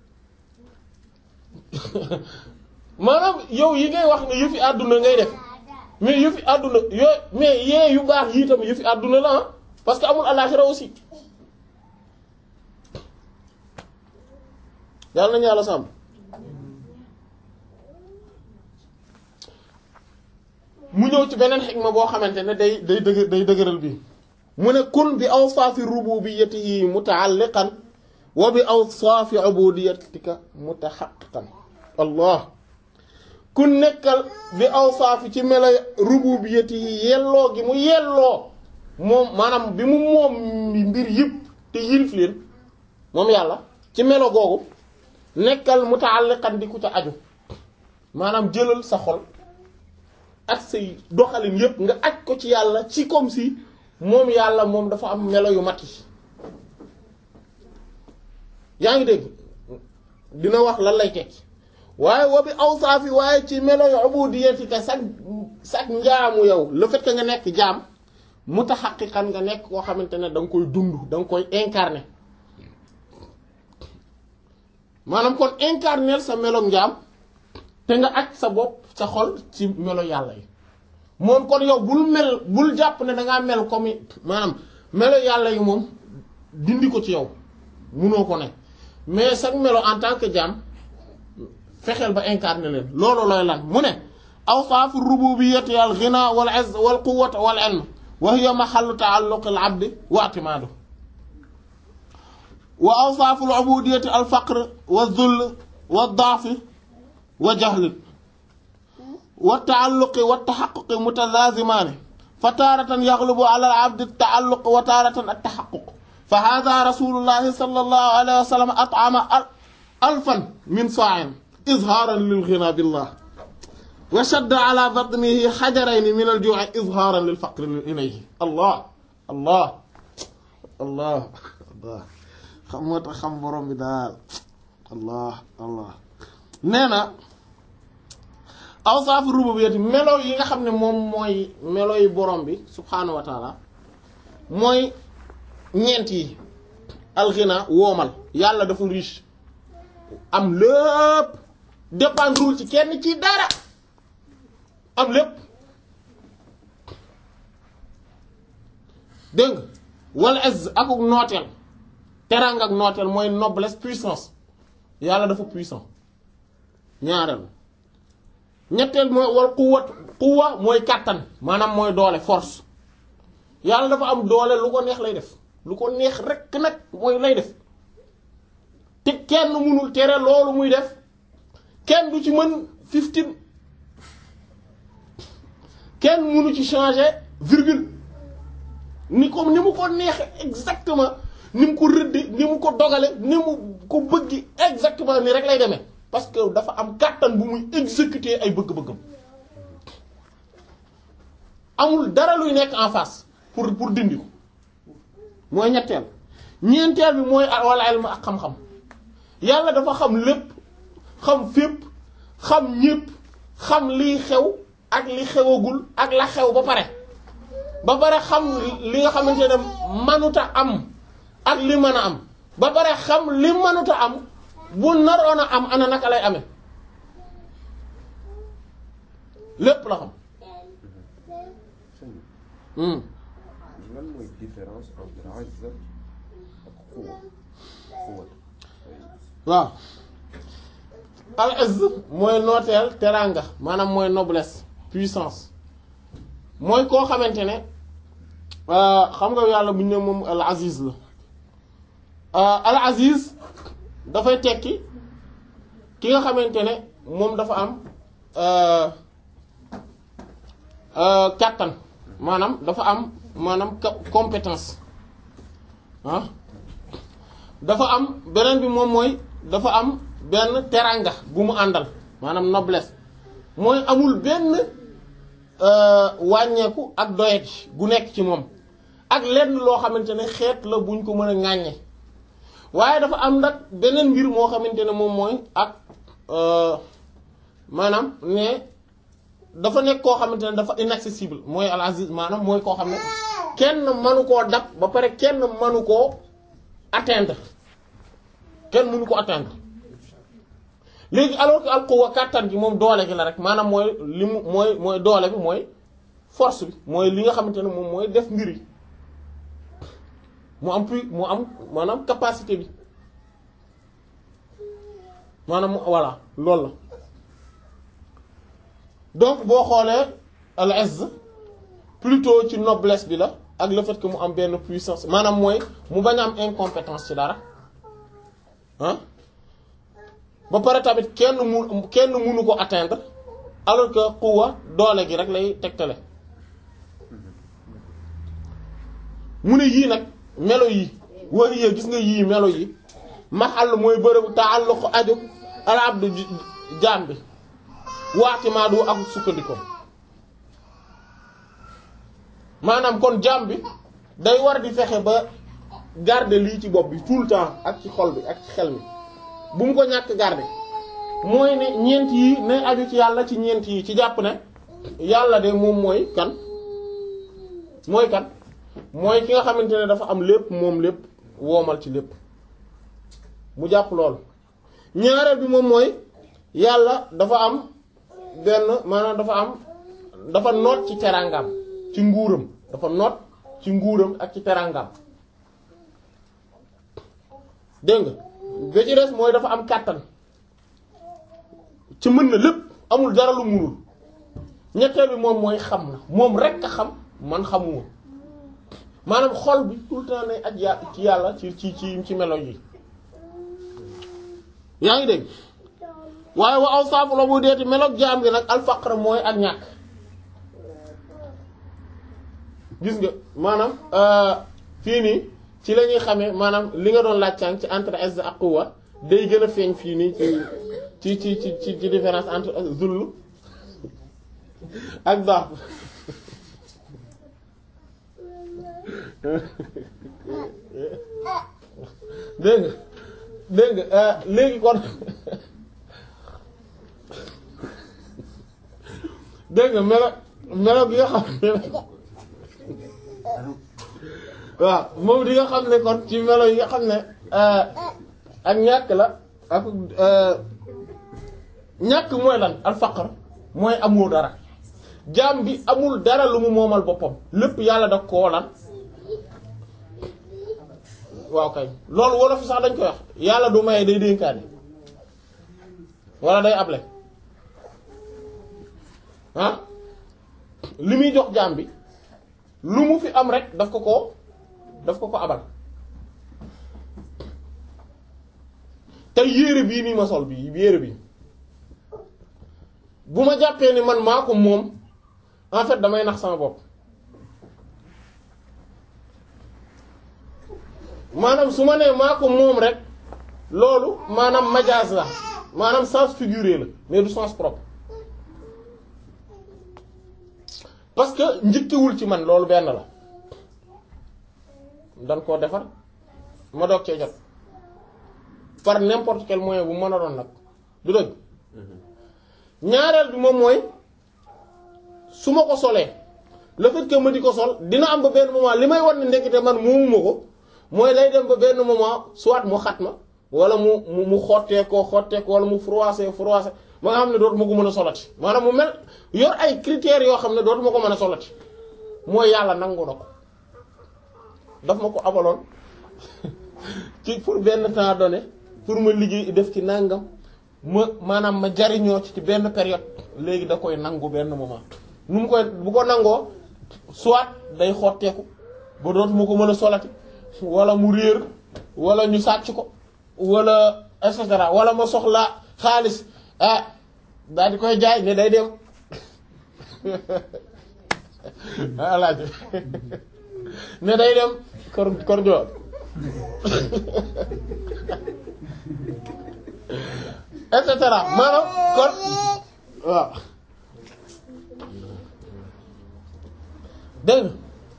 maanaam yow yi ngay wax ne yëfi àdduna ngay def mais yëfi àdduna yooyu mais yee yu baax yii tam yëfi àdduna la ah parce que amul àllaaxira aussi yàlla nañu yàlla sàmm mu ñëw ci beneen xikma boo xamante ne day day dëgë day dëgëral bi mu ne kun bi awsaafi rububiyyatihi muta'alliqan wa bi awsaafi ubudiyyatika mutaxaqiqan allah ku nekkal bi awsaafi ci melo rububiyyatihi yelloo gi mu yelloo moom maanaam bi mu moom mbir yëpp te yilif leen moom yàlla ci melo googu nekkal muta'alliqan di ku ca aju maanaam jëlal sa xol ak say doxalin yëpp nga aj ko ci yàlla ci comme si moom yàlla moom dafa am melo yu mat yi yaa ngi dégg dina wax lan lay tekki waaye wa bi awsaafi waaye ci melo yu ubudiyatika sag sag njaamu yow le fait que nga nekk jaam mutaxaqiqan nga nekk koo xamante ne da nga koy dund da nga koy incarner maanaam kon incarner sa melo njaam te nga aj sa bopp sa xol ci melo yàlla yi moom kon yow bul mel bul jàpp ne dangaa mel comme maanaam melo yàlla yi moom dindi ko ci yow munoo ko ne mais sax melo en tant que jaam fexeel ba incarner leen loolu looy lan mu ne awsaafu rububiyyati al ghina wal izz wal quwwata wal ilm wa hiya mahallu ta'alluq al abd wa i'timadu wa awsaafu al ubudiyyati al faqr wa dhull wa da'f wa jahl wa ta'alluq wa tahaqquq mutalaziman fa taratan yaghlibu ala al abd at ta'alluq wa taratan at tahaqquq fa hada rasulullahi sallallahu alayhi wa sallam at'ama alfan min sa'in izharan lil ghina billah wa shadda ala batnihi hajarayni min al ju'i izharan lil faqri ilayhi allah allah allah allah xam moo tax xam borom bi daal allah allah nee na awsaafu rububiyyati melo yi nga xam ne moom mooy melo yi borom bi subhaanahu wa taala mooy ñeent yi alxina woomal yàlla dafa riche am lépp dépendrul ci kenn ci dara am lépp dégg nga wala az akuk nooteel teranga ak nooteel mooy noblesse puissance yàlla dafa puissant ñaareel ñetteel mooy wal quwwat quwwa mooy kàttan maanaam mooy doole force yàlla dafa am doole lu ko neex lay def lu ko neex rekk nag mooy lay def te kenn mënul tere loolu muy def kenn du ci mën fifteen kenn mënu ci changer virgule ni ko ni mu ko neexe exactement ni mu ko rëdde ni mu ko dogale ni mu ko bëggi exactement ni rek lay demee parce que dafa am kàttan bu muy exécuter ay bëgg-bëggam amul dara luy nekk en face pour pour dindi ko mooy ñetteel ñeenteel bi mooy wala ilm ak xam-xam yàlla dafa xam lépp xam fépp xam ñépp xam liy xew ak li xewagul ak la xew ba pare ba pare xam li nga xamante ne manuta am ak li mën a am ba pare xam li manuta am bu naroon a am ana naka lay amee lépp la xam lan mooy différence entre azza ak quwwa quwwa waaw al izz mooy nooteel teranga maanaam mooy noblesse puissance mooy koo xamante ne xam nga yàlla bu ñu ne moom al aziz la al aziz dafay tekki ki nga xamante ne moom dafa am kàttan maanaam dafa am maanaam compétence ah dafa am beneen bi moom mooy dafa am benn teranga bu mu àndal maanaam noblesse mooy amul benn wàññeeku ak doyet gu nekk ci moom ak lenn loo xamante ne xeet la buñ ko mën a ŋàññe waaye dafa am nag beneen mbir moo xamante ne moom mooy ak maanaam ne dafa nekk koo xamante ne dafa inaccessible mooy al aziz maanaam mooy koo xam ne kenn mënu koo dab ba pare kenn mënu koo atteindre kenn mënu ko atteindre léegi alors que al quwwa kàttan gi moom doole gi la rek maanaam mooy li mu mooy mooy doole bi mooy force bi mooy li nga xamante ne moom mooy def mbir yi mu am plus mu am maanaam capacité bi maanaam voilà loolu la donc boo xoolee al izz plutôt ci noblesse bi la ak le fait que mu am benn puissance maanaam mooy mu bañ a am incompétence ci dara ah ba pare tamit kenn mu kenn mënu ko atteindre alors que quwwa doole gi rek lay tegtale mu ne yii nag melo yi wax yee gis nga yii melo yi maxal mooy bërëbu taalluq aju al abdu jaam bi waati maa du ak sukkandiko maanaam kon jaam bi day war di fexe ba garder lii ci bopp bi tout le temps ak ci xol bi ak ci xel mi bu mu ko ñàkk garder mooy ne ñeent yi nay aju ci yàlla ci ñeent yi ci jàpp ne yàlla de moom mooy kan mooy kan mooy ki nga xamante ne dafa am lépp moom lépp woomal ci lépp mu jàpp lool ñaareel bi moom mooy yàlla dafa am benn maanaam dafa am dafa noot ci teraangam ci nguuram dafa noot ci nguuram ak ci teraangam dégg nga ba ci des mooy dafa am kàttan ci mën na lépp amul dara lu munul ñetteel bi moom mooy xam na moom rek a xam man xamuma maanaam xol bi tout le temps ne ak ya ci yàlla ci ci ci ci melo yi yaa ngi dégg waaye wa aw saafu la bu deeti meloog jaam gi nag alfaqr mooy ak ñàkk gis nga maanaam fii nii ci la ñuy xamee maanaam li nga doon laaj sànq ci entre izza ak quwwa day gën a feeñ fii nii ci ci ci ci ci différence entre zull ak daaf dégg nga dégg nga léegi kon dégg nga melo melo gi nga xam ne waaw moom di nga xam ne kon ci melo yi nga xam ne ak ñàkk la ak ñàkk mooy lan al faqr mooy amul dara jaam bi amul dara lu mu moomal boppam lépp yàlla da koo lan waaw kay loolu wolof sax dañ koy wax yàlla du maye day dénkaane wala day able ah li muy jox jaam bi lu mu fi am rek daf ko ko daf ko ko abal te yére bii nii ma sol bii yére bi bu ma jàppee ni man maa ko moom en fait damay nax sama bopp maanaam su ma nee maa ko moom rek loolu maanaam majaas la maanaam sens figuré la mais du sens propre parce que njëkkewul ci man loolu benn la dan koo defar ma doog cee jot par n'importe quel moyen bu mën a doon nag du dëgg ñaareel bi moom mooy su ma ko solee le fait que ma di ko sol dina am ba benn moment li may war ne ndekete man moomuma ko mooy day dem ba benn moment soit mu xat ma wala mu mu mu xottee koo xottee ko wala mu froissé froissé ba nga xam ne dootuma ko mën a solati maanaam mu mel yor ay critères yoo xam ne dootuma ko mën a solati mooy yàlla nangu na ko daf ma ko abaloon ci pour benn temps donné pour ma liggéey def ci nangam ma maanaam ma jariñoo ci ci benn période léegi da koy nangu benn moment nu mu koy bu ko nangoo soit day xotteeku ba dootuma ko mën a solati wala mu réer wala ñu sàcc ko wala et cetera wala ma soxla xaalis ah daal di koy jaay ne day dem alaaj ne day dem kor kor joor et cetera maanaam kon waaw dégg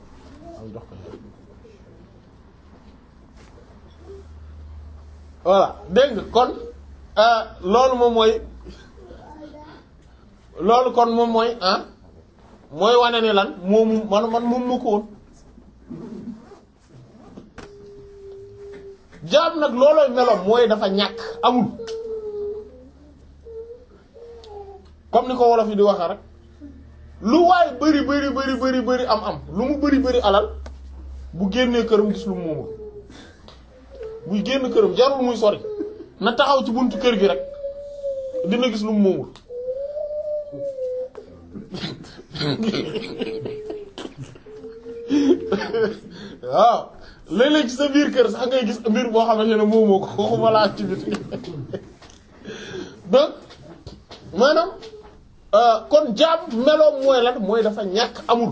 voilà dégg nga kon loolu moom mooy loolu kon moom mooy ah mooy wane ne lan moomu man man moom mu ko woon jaam nag loolooy meloom mooy dafa ñàkk amul comme ni ko wolof yi di waxee rek lu waay bari bari bari bari bari am am lu mu bari bari alal bu génnee këram gis lu mu moomul buy génn këram jarul muy sori na taxaw ci buntu kër gi rek dina gis lu mu moomul waaw léeg-léeg ci sa biir kër sax ngay gis mbir boo xamante ne moomoo ko waxuma laa ci biti donc maanaam kon jaam meloom mooy lan mooy dafa ñàkk amul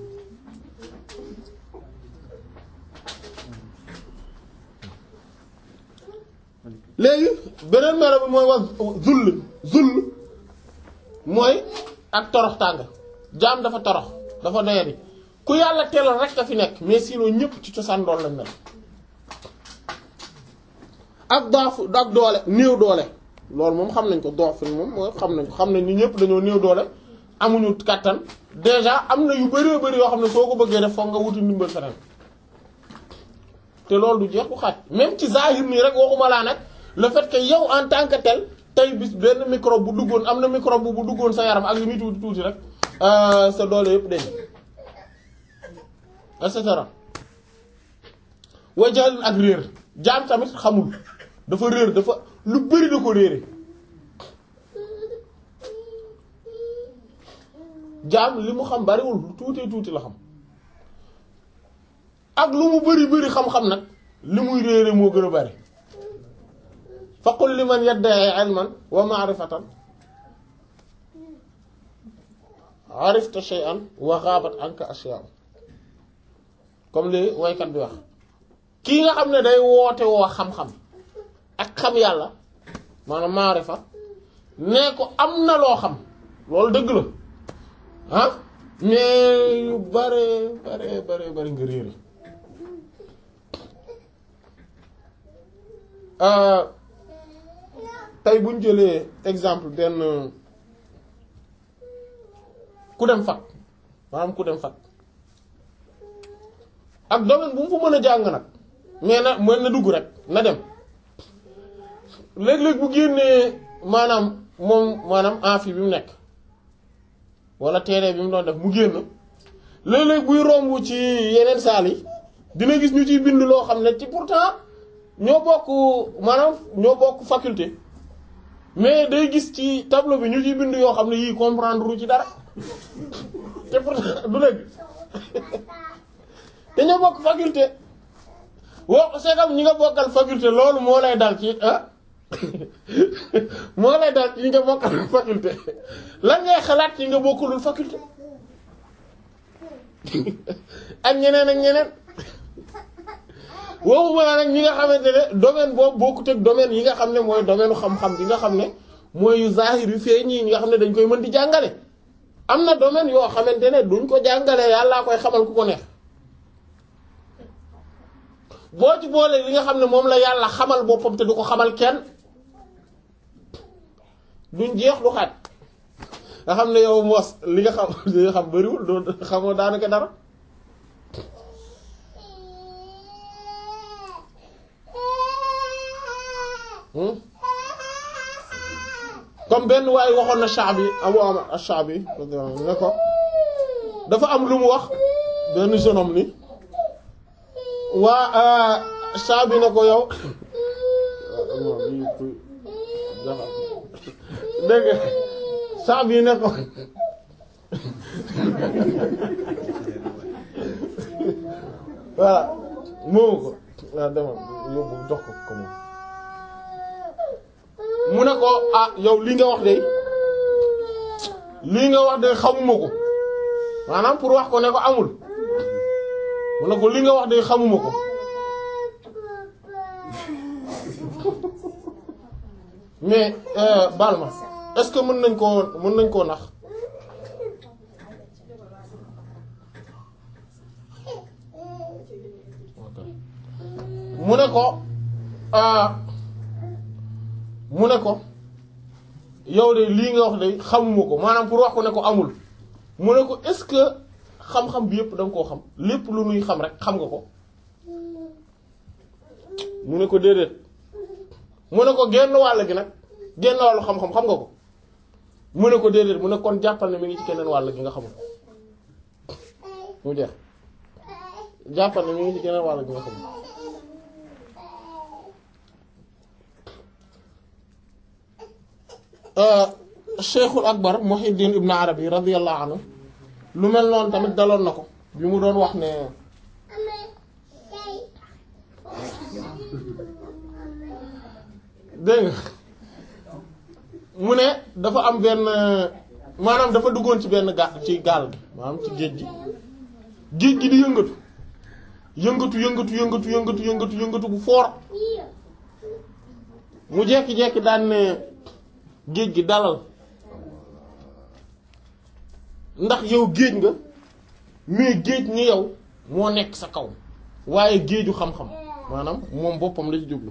léegi beneen melo bi mooy wax zull zull mooy ak torox tàng jaam dafa torox dafa doyadi ku yàlla teelal rek a fi nekk mais sinon ñëpp ci cosaan doon lañ mel ak daafu ak doole néew doole loolu moom xam nañ ko doof fi moom mooy xam nañ ko xam nañ ni ñëpp dañoo néew doole amuñu kàttan déjà am na yu bëree bëri yoo xam ne soo ko bëggee def foog nga wuti ndimbal feneen te loolu du jeex bu xaaj même ci zahir nii rek waxuma laa nag le fait que yow en tant que tel tey bis benn microbe bu duggoon am na microbe bu duggoon sa yaram ak li muy tuuti tuuti rek sa doole yëpp dañ et cetera wajaal ak réer jaam tamit xamul dafa réer dafa lu bari da ko réere jaam li mu xam bariwul lu tuutee tuuti la xam ak lu mu bari bari xam-xam nag li muy réere moo gën a bari faqul liman yadda'i ilman wa ma'rifatan arifta shay'an wa ghabat anka ashya' comme li waykat bi wax kii nga xam ne day woote woo xam-xam ak xam yàlla maanaam maarifa ne ko am na loo xam loolu dëgg la ah mais yu bare bare bare bare nga réere tey buñ jëlee exemple benn ku dem fat maanaam ku dem fat ak domaine bu mu fa mën a jàng nag mais na mën na dugg rek na dem léeg-léeg bu génnee maanaam moom maanaam amphi bi mu nekk wala terrain bi mu doon def mu génn léeg-léeg buy romb ci yeneen saal yi dina gis ñu ciy bind loo xam ne ci pourtant ñoo bokk maanaam ñoo bokk faculté mais day gis ci tableau bi ñu ciy bind yoo xam ne yii comprendre ru ci dara te pourtant du dëgg te ñoo bokk faculté woo c'est comme ñi nga bokkal faculté loolu moo lay dal ci ah moo lay dal ci ñi nga bokkal faculté lan ngay xalaat ci nga bokkulul faculté ak ñeneen ak ñeneen waxuma la nag ñi nga xamante ne domaine boobu bokkut ak domaine yi nga xam ne mooy domaine xam-xam bi nga xam ne mooy yu zahir yu feeñ yi nga xam ne dañ koy mën di jàngale am na domaine yoo xamante ne duñ ko jàngale yàllaa koy xamal ku ko neex boo ci boolee li nga xam ne moom la yàlla xamal boppam te du ko xamal kenn duñ jeex du xaaj nga xam ne yow mos li nga xam li nga xam bariwul doo xamoo daanaka dara comme benn waaye waxoon na Shaabi Abu Amr Ash-Shaabi ne ko dafa am lu mu wax benn jeune homme ni waa Shaabi ne ko yow dégg nga Shaabi ne ko voilà moomu ko waaw demal yóbbu jox ko ko moom mu ne ko ah yow li nga wax de lii nga wax de xamuma ko maanaam pour wax ko ne ko amul mu ne ko li nga wax de xamuma ko mais baal ma est-ce que mën nañ koo mën nañ koo nax mu ne ko mu ne ko yow de lii nga wax de xamuma ko maanaam pour wax ko ne ko amul mu ne ko est-ce que xam-xam bi yëpp da nga koo xam lépp lu nuy xam rek xam nga ko mu ne ko déedéet mu ne ko genn wàll gi nag genn wàllu xam-xam xam nga ko mu ne ko déedéet mu ne kon jàppal ne mi ngi ci keneen wàll gi nga xamul mu jeex jàppal ne mi ngi ci keneen wàll gi nga xamul Cheikhul Akbar Muhyiddin Ibn Arabi radiyallahu anhu lu mel noonu tamit daloon na ko bi mu doon wax ne dégg nga mu ne dafa am benn maanaam dafa duggoon ci benn ga ci gaal gi maanaam ci géej gi géej gi di yëngatu yëngatu yëngatu yëngatu yëngatu yëngatu yëngatu bu foor mu jekki-jekki daan ne géej gi dalal ndax yow géej nga mais géej ni yow moo nekk sa kaw waaye géeju xam-xam maanaam moom boppam la ci jublu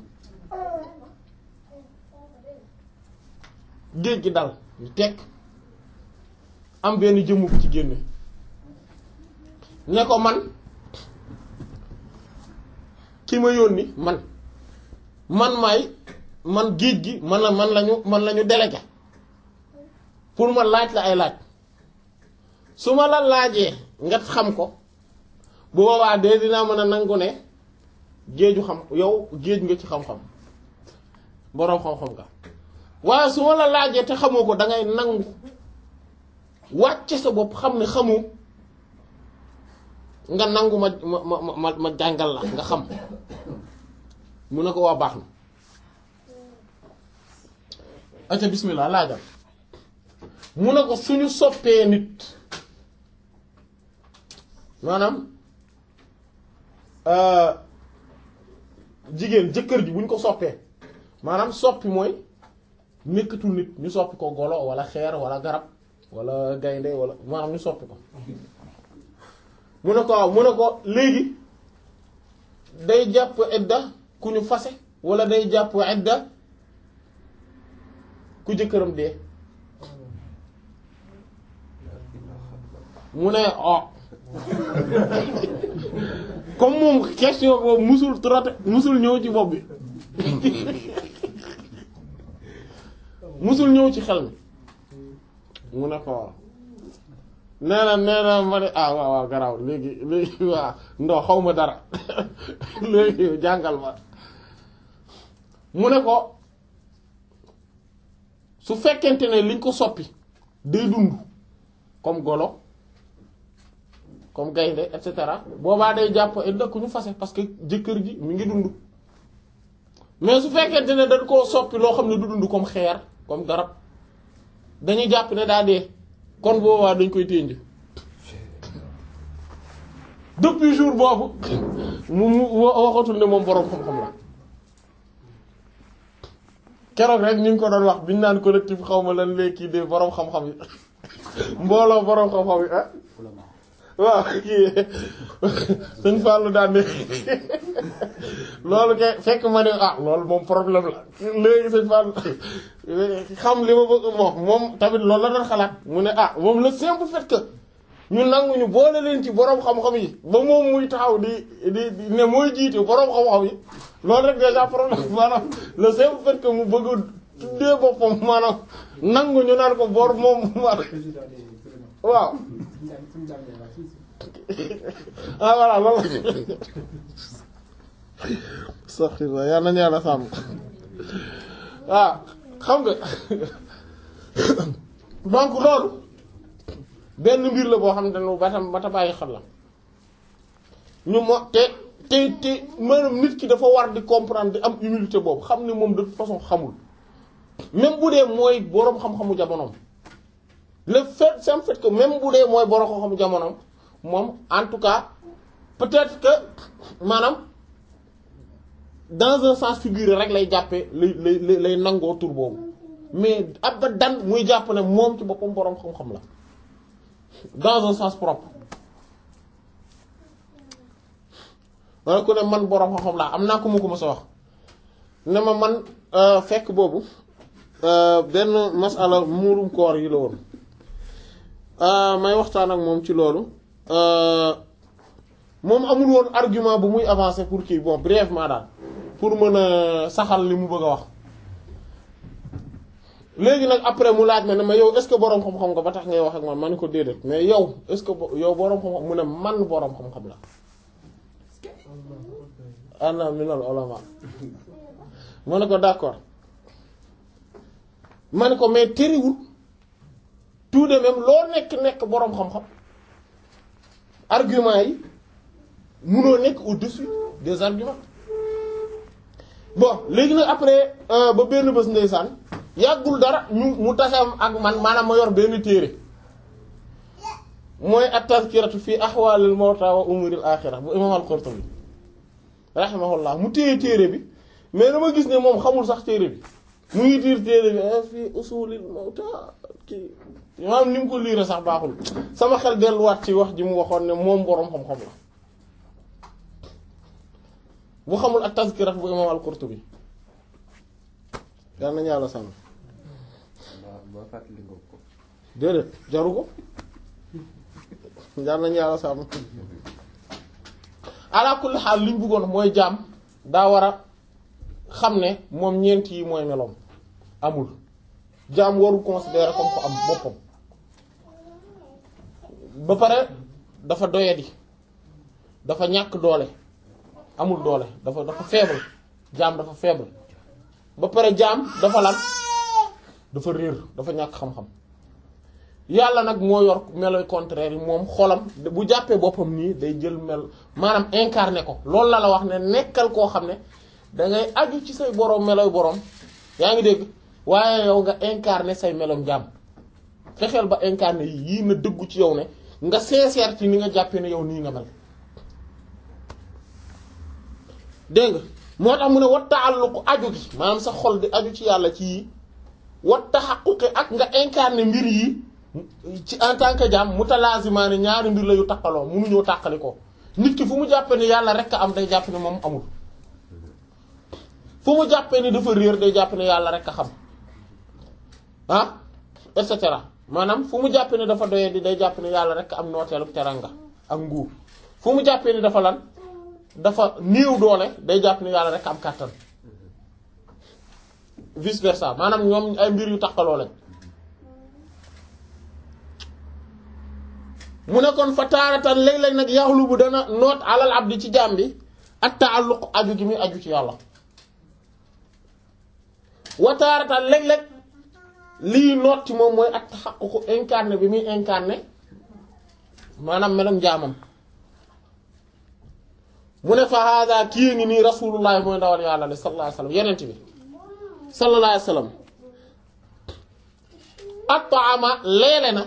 géej gi dal ñu tekk am benn jëmm bu ci génne ne ko man ki ma yónni man man maay man géej gi man la man lañu man lañu délégué pour ma laaj la ay laaj su ma la laajee nga xam ko bu boobaa de dinaa mën a nangu ne géeju xam yow géej nga ci xam-xam boroom xam-xam nga waaye su ma la laajee te xamoo ko dangay nangu wàcce sa bopp xam ne xamu nga nangu ma ma ma ma ma jàngal la nga xam mu ne ko waa baax na aca bismillah laajal mu ne ko suñu soppee nit maanaam jigéen jëkkër ji buñ ko soppee maanaam soppi mooy nekkatul nit ñu soppi ko golo wala xeer wala garab wala gaynde wala maanaam ñu soppi ko mu ne ko waaw mu ne ko léegi day jàpp idda ku ñu fase wala day jàpp idda ku jëkkëram dee mu ne oh comme moom question boobu musul traité musul ñëw ci bopp bi musul ñëw ci xel mi mu ne ko waaw nee na nee na ma ne ah waaw waaw garaaw léegi léegi waaw ndox xaw ma dara léegi jàngal ma mu ne ko su fekkente ne liñ ko soppi day dund comme golo comme gaynde et cetera boobaa day jàpp idda ku ñu fase parce que jëkkër ji mi ngi dund mais su fekkente ne dañ koo soppi loo xam ne du dund comme xeer comme garab dañuy jàpp ne daa dee kon boobaa dañ koy ténj depuis jour boobu mu mu waxatul ne moom boroom xam-xam la keroog rek ñu ngi ko doon wax biñu naan collectif xaw ma lan léegi de boroom xam-xam yi mbooloo boroom xam-xam yi ah waaw kii sëñ Fallou daan ne loolu kay fekk ma ne ah loolu moom problème la léegi sëñ Fallou xam li ma bëgg moom moom tamit loolu la doon xalaat mu ne ah moom le simple fait que ñu nangu ñu boole leen ci boroom xam-xam yi ba moom muy taxaw di di ne mooy jiite boroom xam-xam yi loolu rek déjà problème maanaam le simple fait que mu bëgg tuddee boppam maanaam nangu ñu naan ko bor moom waaw ah voilà loolu sax yal nañu yàlla sàmm waaw xam nga donc loolu benn mbir la boo xam ne nu batam bata bàyyi xel la ñu mo te te te maanaam nit ki dafa war di comprendre di am humilité boobu xam ne moom de toute façon xamul même bu dee mooy boroom xam-xamu jamonoom le fait c'est fait que même bu dee mooy boroom xam-xamu jamonoom moom en tout cas peut-être que maanaam dans un sens figuré rek lay jàppee lay lay lay nangoo tur boobu mais abadan muy jàpp ne moom ci boppam boroom xam-xam la dans un sens propre wala ku ne man boroom xam-xam laa am naa ko mu ko mës a wax ne ma man fekk boobu benn masala muurum koor yi la woon may waxtaan ak moom ci loolu moom amul woon argument bu muy avancer pour kii bon brièvement daal pour mën a saxal li mu bëgg a wax léegi nag après mu laaj ma ne ma yow est-ce que boroom xam-xam nga ba tax ngay wax ak man ma ne ko déedéet mais yow est-ce que yow boroom xam-xam mu ne man boroom xam-xam la ana minal ulama ma ne ko d'accord ma ne ko mais tëriwul tout de même loo nekk nekk boroom xam-xam argument yi munoo nekk au-dessus des arguments bon léegi nag après ba benn bés ndeysaan yàggul dara ñu mu tasam ak man maanaam ma yor benn téere mooy at-tazkiratu fi ahwalil mawta wa umuril axira bu imam al-Qurtubi rahimahullah mu téye téere bi mais dama gis ne moom xamul sax téere bi mu ngi tiir téere bi fi usulil mawta kii maanaam ni mu ko liire sax baaxul sama xel delluwaat ci wax ji mu waxoon ne moom boroom xam-xam la bu xamul ak tazkirat bu imam al-Qurtubi yal nañu yàlla sàmm ba fàttali nga ko. déedéet jaru ko yal nañu yàlla sàmm ala kulli xaal li ñu bëggoon mooy jaam daa war a xam ne moom ñeent yi mooy meloom amul jaam warul considérer comme ko am boppam ba pare dafa doyadi dafa ñàkk doole amul doole dafa dafa faible jaam dafa faible ba pare jaam dafa lan dafa réer dafa ñàkk xam-xam yàlla nag moo yor meloy contraire yi moom xolam bu jàppee boppam nii day jël mel maanaam incarné ko loolu la la wax ne nekkal koo xam ne dangay aju ci say boroom meloy boroom yaa ngi dégg waaye yow nga incarné say melom jaam fexeel ba incarné yii na dëggu ci yow ne nga sincère ci ni nga jàppee ne yow nii nga mel dégg nga moo tax mu ne wat taalluqu aju gi maanaam sa xol di aju ci yàlla ci yi wat taxaquqi ak nga incarné mbir yi ci en tant que jaam mutalaazimaani ñaari mbir la yu taqaloo munuñoo tàqali ko nit ki fu mu jàppee ni yàlla rek a am day jàpp ne moom amul fu mu jàppee ni dafa réer day jàpp ne yàlla rek a xam ah et cetera maanaam fu mu jàppee ni dafa doyee di day jàpp ne yàlla rek am nooteelu teranga ak nguur fu mu jàppee ni dafa lan dafa néew doole day jàpp ne yàlla rek am kàttan vice versa maanaam ñoom ay mbir yu taqaloo lañ mu ne kon fa taaratan léeg-léeg nag yaxlu bu dana noot alal abdi ci jaam bi ak taalluq aju gi muy aju ci yàlla wa taaratan léeg-léeg lii noot ci moom mooy ak taxaququ incarné bi muy incarné maanaam melum jaamam mu ne fa hada kii ngi nii rasulullah mooy ndawal yàlla li sallallahu alayhi wasallam yenent bi sallallahu alayhi wasallam at'ama leele na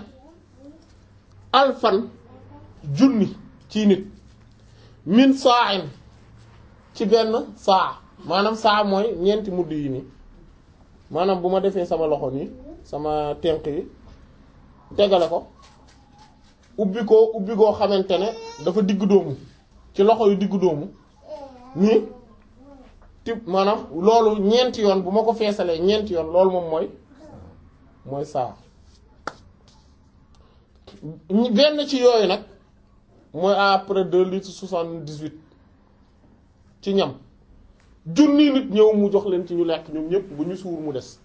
alfan junni ci nit min sa'in ci benn saa maanaam saa mooy ñeenti mudd yi nii maanaam bu ma defee sama loxo nii sama tenq yi tegale ko ubbi ko ubbi goo xamante ne dafa diggu doomu ci loxo yu diggu doomu nii tib maanaam loolu ñeenti yoon bu ma ko feesalee ñeenti yoon loolu moom mooy mooy saa benn ci yooyu nag mooy à près deux litres soixante-dix-huit ci ñam junni nit ñëw mu jox leen ci ñu lekk ñoom ñépp bu ñu suur mu des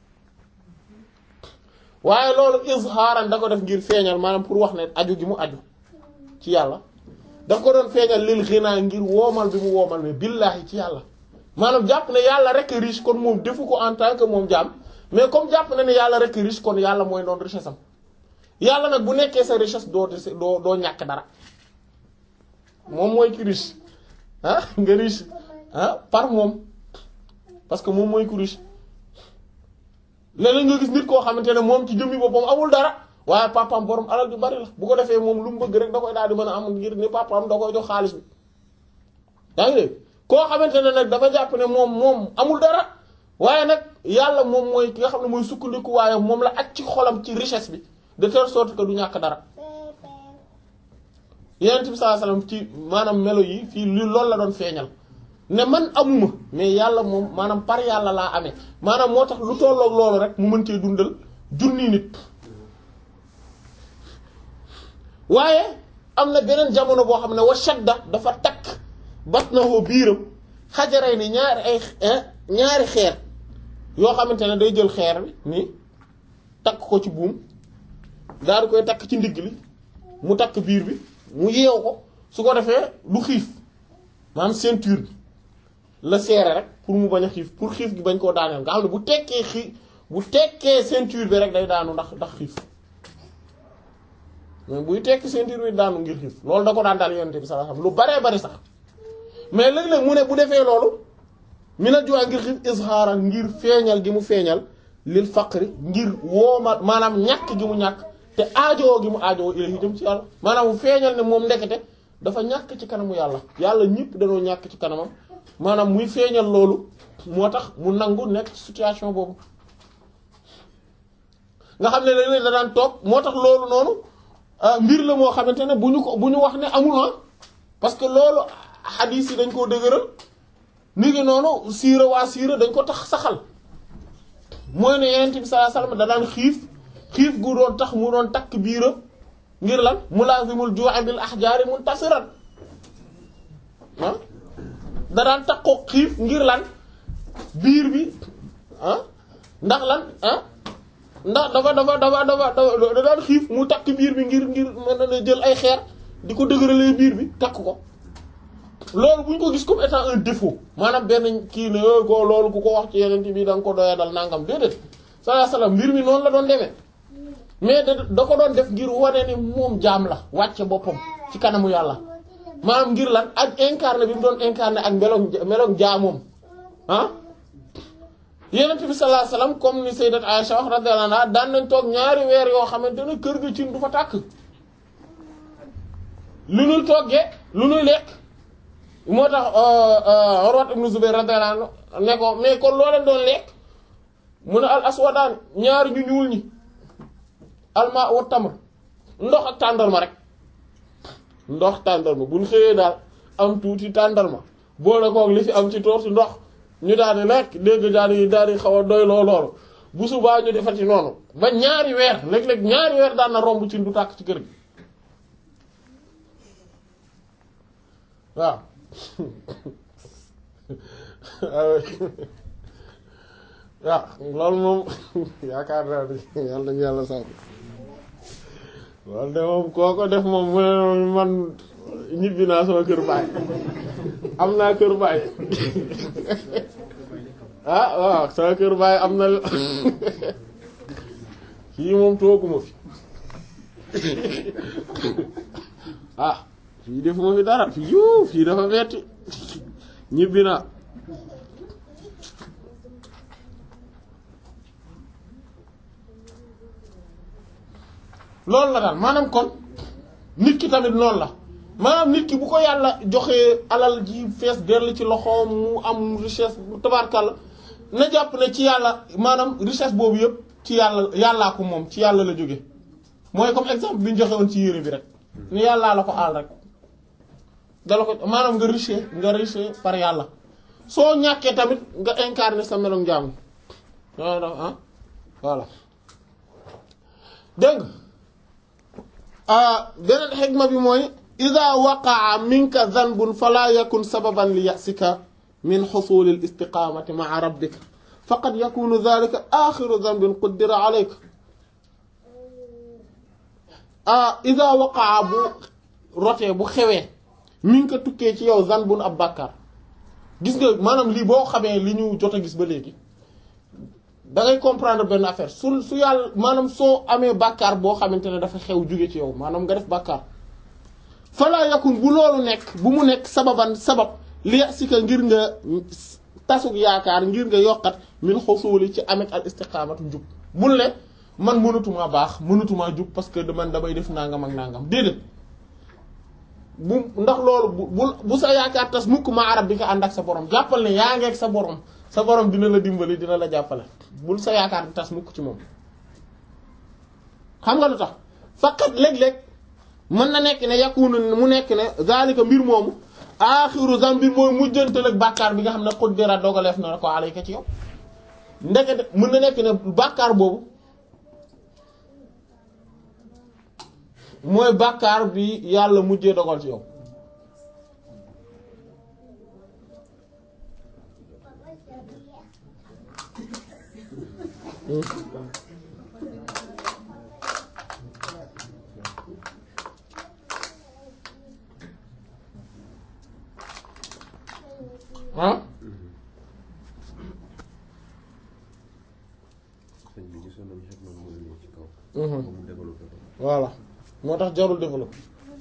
waaye loolu izhaaran da ko def ngir feeñal maanaam pour wax ne aju gi mu aju ci yàlla daf ko doon feeñal lil xinaa ngir woomal bi mu woomal ne billaahi ci yàlla maanaam jàpp ne yàlla rek riche kon moom defu ko en tant que moom jaam mais comme jàpp na ne yàlla rek riche kon yàlla mooy doon richesse am yàlla nag bu nekkee sa richesse doo doo doo ñàkk dara moom mooy ki riche ah nga riche ah par moom parce que moom mooy ku riche léeg-léeg nga gis nit koo xamante ne moom ci jëmmi boppam amul dara waaye papaam borom alal ju bari la bu ko defee moom lu mu bëgg rek da koy daal di mën a am ngir ni papaam da koy jox xaalis bi yaa ngi dégg koo xamante ne nag dafa jàpp ne moom moom amul dara waaye nag yàlla moom mooy ki nga xam ne mooy sukkandiku waaye moom la ak ci xolam ci richesse bi de telle sorte que du ñàkk dara Yonent bi sallallahu alayhi wasallam ci maanaam melo yi fii li loolu la doon feeñal ne man amuma mais yàlla moom maanaam par yàlla laa amee maanaam moo tax lu tolloog loolu rek mu mën cee dundal junni nit waaye am na beneen jamono boo xam ne wa shadda dafa takk batnahu biiram xajaray ni ñaari ay ñaari xeer yoo xamante ne day jël xeer bi nii takk ko ci buum daal di koy takk ci ndigg li mu takk biir bi mu yeew ko su ko defee du xiif maanaam ceinture bi la seere rek pour mu bañ a xiif pour xiif gi bañ koo daaneel nga xam ne bu tekkee xiif bu tekkee ceinture bi rek day daanu ndax ndax xiif mais buy tekki ceinture bi daanu ngir xiif loolu da ko daan daal yonent bi sallallahu alayhi wasallam lu baree bari sax mais léeg-léeg mu ne bu defee loolu mi na juwaa ngir xiif izhaaran ngir feeñal gi mu feeñal lil faqri ngir wooma maanaam ñàkk gi mu ñàkk te aajoo gi mu aajoo ilahi dem ci yàlla maanaam mu feeñal ne moom ndekete dafa ñàkk ci kanamu yàlla yàlla ñëpp dañoo ñàkk ci kanamam maanaam muy feeñal loolu moo tax mu nangu nekk ci situation boobu nga xam ne léeg-léeg da daan toog moo tax loolu noonu mbir la moo xamante ne bu ñu ko bu ñu wax ne amul ah parce que loolu xadiis yi dañ koo dëgëral ni ngi noonu siira waa siira dañ ko tax saxal mooy ne Yonent bi sallallahu alayhi wasallam da daan xiif xiif gu doon tax mu doon takk biiram ngir lan mulazimul ju'i bil ahjaari muntasiran ah da daan takkoo xiif ngir lan biir bi ah ndax lan ah ndax dafa dafa dafa dafa da daan xiif mu takk biir bi ngir ngir mën na jël ay xeer di ko dëgëralee biir bi takk ko loolu bu ñu ko gis comme étant un défaut maanaam benn kii ne ko loolu ku ko wax ci yeneen bi da nga ko doya dal nangam déedéet sallallahu alayhi wasallam mbir mi noonu la doon demee mais da da ko doon def ngir wane ni moom jaam la wàcce boppam ci kanamu yàlla maanaam ngir lan ak incarné bi mu doon incarné ak meloom meloom jaamoom ah Yonent bi sallallahu alayhi wasallam comme ni sayyidat Aisha wax radiyallahu anha daan nañ toog ñaari weer yoo xamante ne kër ga cin du fa tàkk lu nuy toggee lu nuy lekk moo tax Urwat ibn Zubayr radiyallahu anhu ne ko mais kon loo leen doon lekk mu ne al aswadaan ñaari ñu ñuul ñi alma wa tamr ndox ak tàndarma rek ndox tàndarma bu ñu xëyee daal am tuuti tàndarma boole koog li fi am ci toor si ndox ñu daal di lekk dégg daal di daal di xaw a doy loo loolu bu subaa ñu defati noonu ba ñaari weer léeg-léeg ñaari weer daan na romb ci du tàkk ci kër gi waaw waaw loolu moom yaakaar naa ne yàlla nañu yàlla sàmm loolu de moom koo ko def moom mu ne man ñibbi naa sama kër baay am naa kër baay ah waaw sama kër baay am na fii moom tooguma fi ah fii defuma fi dara fii yuu fii dafa metti ñibbi naa loolu la daal maanaam kon nit ki tamit noonu la maanaam nit ki bu ko yàlla joxee alal ji fees dell ci loxoom mu am richesse tabarkalla na jàpp ne ci yàlla maanaam richesse boobu yëpp ci yàlla yàllaa ko moom ci yàlla la jóge mooy comme exemple bi ñu joxe woon ci yére bi rek ni yàllaa la ko aal rek dala ko maanaam nga riche nga riche par yàlla soo ñàkkee tamit nga incarner sa melom jaamu ah voilà dégg nga beneen xikma bi mooy ida waqaa minka zanbun fala yakun sababan li yasika min xusuli l istiqamati maa rabbika faqad yakunu dhalika axiru zanbin quddira alayka ida waqaa bu rotee bu xewee minka tukkee ci yow zanbun ab bàkkaar gis nga maanaam lii boo xamee li ñu jot a gis ba léegi da ngay comprendre benn affaire su su yàlla maanaam soo amee bàkkaar boo xamante ne dafa xew jóge ci yow maanaam nga def bàkkaar falaa yakun bu loolu nekk bu mu nekk sababan sabab li si ka ngir nga tasug yaakaar ngir nga yokkat min xusuuli ci amet al istiqaamatu njub bul ne man mënatumaa baax mënatumaa jub parce que man damay def nangam ak nangam déedéet bu ndax loolu bu bu sa yaakaar tas mukk ma arab bi nga ànd ak sa borom jàppal ne yaa ngeeg sa borom sa borom dina la dimbali dina la jàppale bul sa yaakaar di tas mukk ci moom xam nga lu tax faqat léeg-léeg mën na nekk ne yakunu mu nekk ne zalika mbir moomu aaxiru zambir mooy mujjantal ak bàkkaar bi nga xam ne xuddira dogaleef na ko alayka ci yow ndekete mën na nekk ne bàkkaar boobu mooy bàkkaar bi yàlla mujjee dogal ci yow ah sëñ bi gisoon nañu xet moom mooy ñëw ci kaw. moom mu développé ko. voilà moo tax jarul développé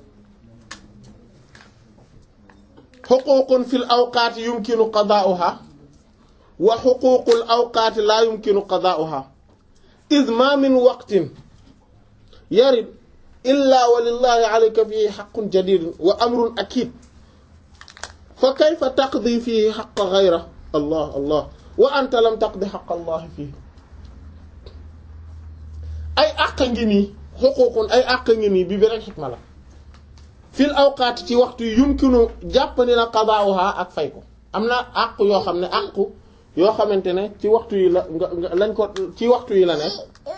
xuququn fil awqaati yumkinu qadaa'uha wa xuququl awqaati laa yumkinu qadaa'uha id ma min waqtin yarid illa wa lillahi alayka fihi xaqun jadidun wa amrun akid fa kayfa taqdi fihi xaqa gayra allah allah wa anta lam taqdi xaqa allah fihi ay àq ngi nii xuququn ay àq ngi nii bi beneen xikma la fil awqaat ci waxtu yi yumkinu jàpp ni na qadaa'uha ak fay ko am na àq yoo xam ne àq yoo xamante ne ci waxtu yi la nga nga lañ ko ci waxtu yi la ne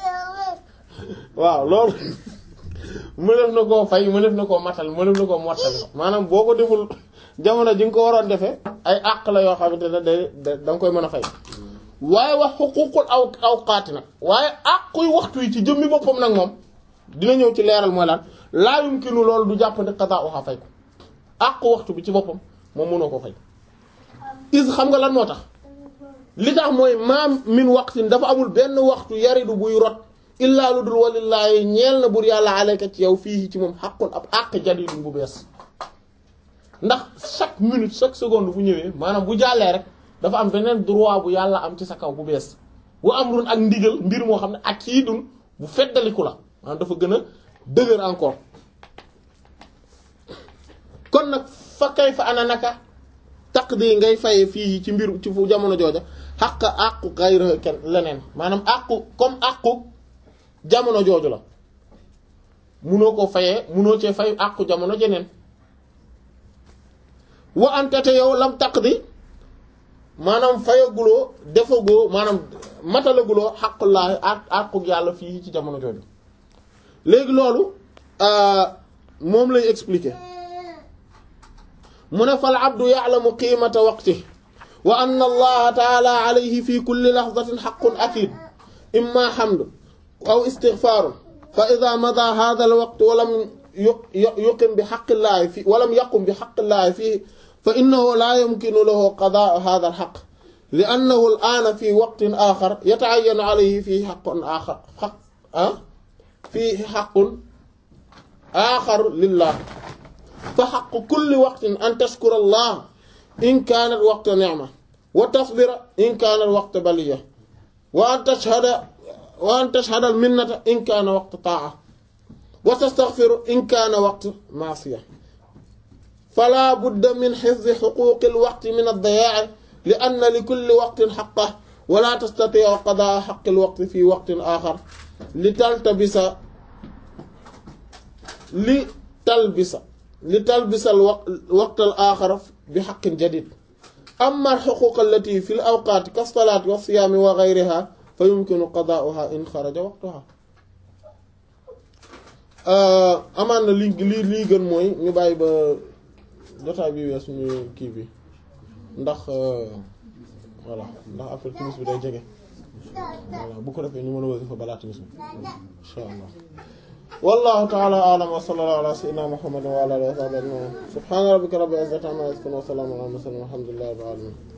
waaw loolu mënef na koo fay mënef na koo matal mënef na koo mottali maanaam boo ko deful jamono ji nga ko waroon defee ay àq la yoo xamante ne day da nga koy mën a fay waaye wax xuququl aw awqaati nag waaye àquy waxtu yi ci jëmmi boppam nag moom dina ñëw ci leeral mooy lan laa yumkinu loolu du jàpp ne qadaa'uha fay ko àqu waxtu bi ci boppam moom mënoo ko fay is xam nga lan moo tax li tax mooy maam min waqtin dafa amul benn waxtu yaridu buy rot illaa lu dul walillaahi ñeel na bur yàlla alayka ci yow fii ci moom xaqun ab àq jadidun bu bees ndax chaque minute chaque seconde bu ñëwee maanaam bu jàllee rek dafa am beneen droit bu yàlla am ci sa kaw bu bees bu amrun ak ndigal mbir moo xam ne ak kii dun bu feddaliku la maanaam dafa gën a dëgër encore kon nag fa kay fa ana naka taqdi ngay faye fii ci mbir ci fu jamono jooja xaq àqu gayra kenn leneen maanaam àqu comme àqu jamono jooju la munoo ko fayee munoo cee fay àqu jamono jeneen wa anta te yow lam taqdi maanaam fayaguloo defagoo maanaam matalaguloo xaqullaahi ak àqu yàlla fii ci jamono jooju léegi loolu moom lay expliquer mu ne fal abdu ya'lamu qiimata waqti wa anna allaha taala alayhi fi kulli lahzatin haqqun akid imma hamd aw istighfar fa idha mada hadha al waqt wa lam yuqim bi haqqillahi fi wa lam yaqum bi haqqillahi fihi fa innahu la yumkinu lahu qadaa'u hadha al haqq li'annahu al ana fi waqtin akhar yata'ayyanu alayhi fihi haqqun akhar haqq fihi haqqun akhar lillah fa xaqu kulli waqtin an tashkura allah in kaanat waqta ni'ma wa tasbira in kaanat waqta baliya wa an tashhada wa an tashhada al minnata in kaana waqta taa'a wa tastaghfiru in kaana waqta ma'siya fala budda min hifzi huquqi al waqti min ad-dayaa'i li anna li kulli waqtin haqqahu wa la tastati'u qadaa'a haqqi al waqti fi waqtin aakhar li taltabisa li talbisa li talbisal waqtal aaxara bi xaqin jadid amma alxuquq allati fi l awqaati ka salaati wa siyaami wa gayriha fa yumkinu qadaa'uha in xaraja waqtuha amaan na li lii lii gën mooy ñu bàyyi ba jotaay bi wees ñu kii bi ndax voilà ndax après timis bi day jege voilà bu ko defee ñu mën a wasifa balaa timis bi insha allah wallahu ta'ala a'lam wa sallallahu ala sayyidina muhammadin wa ala alihi wa sahbihi ajma'in subhana rabbika rabbil izzati amma yasifun wa salamun ala al mursalin walhamdulillahi rabbil alamin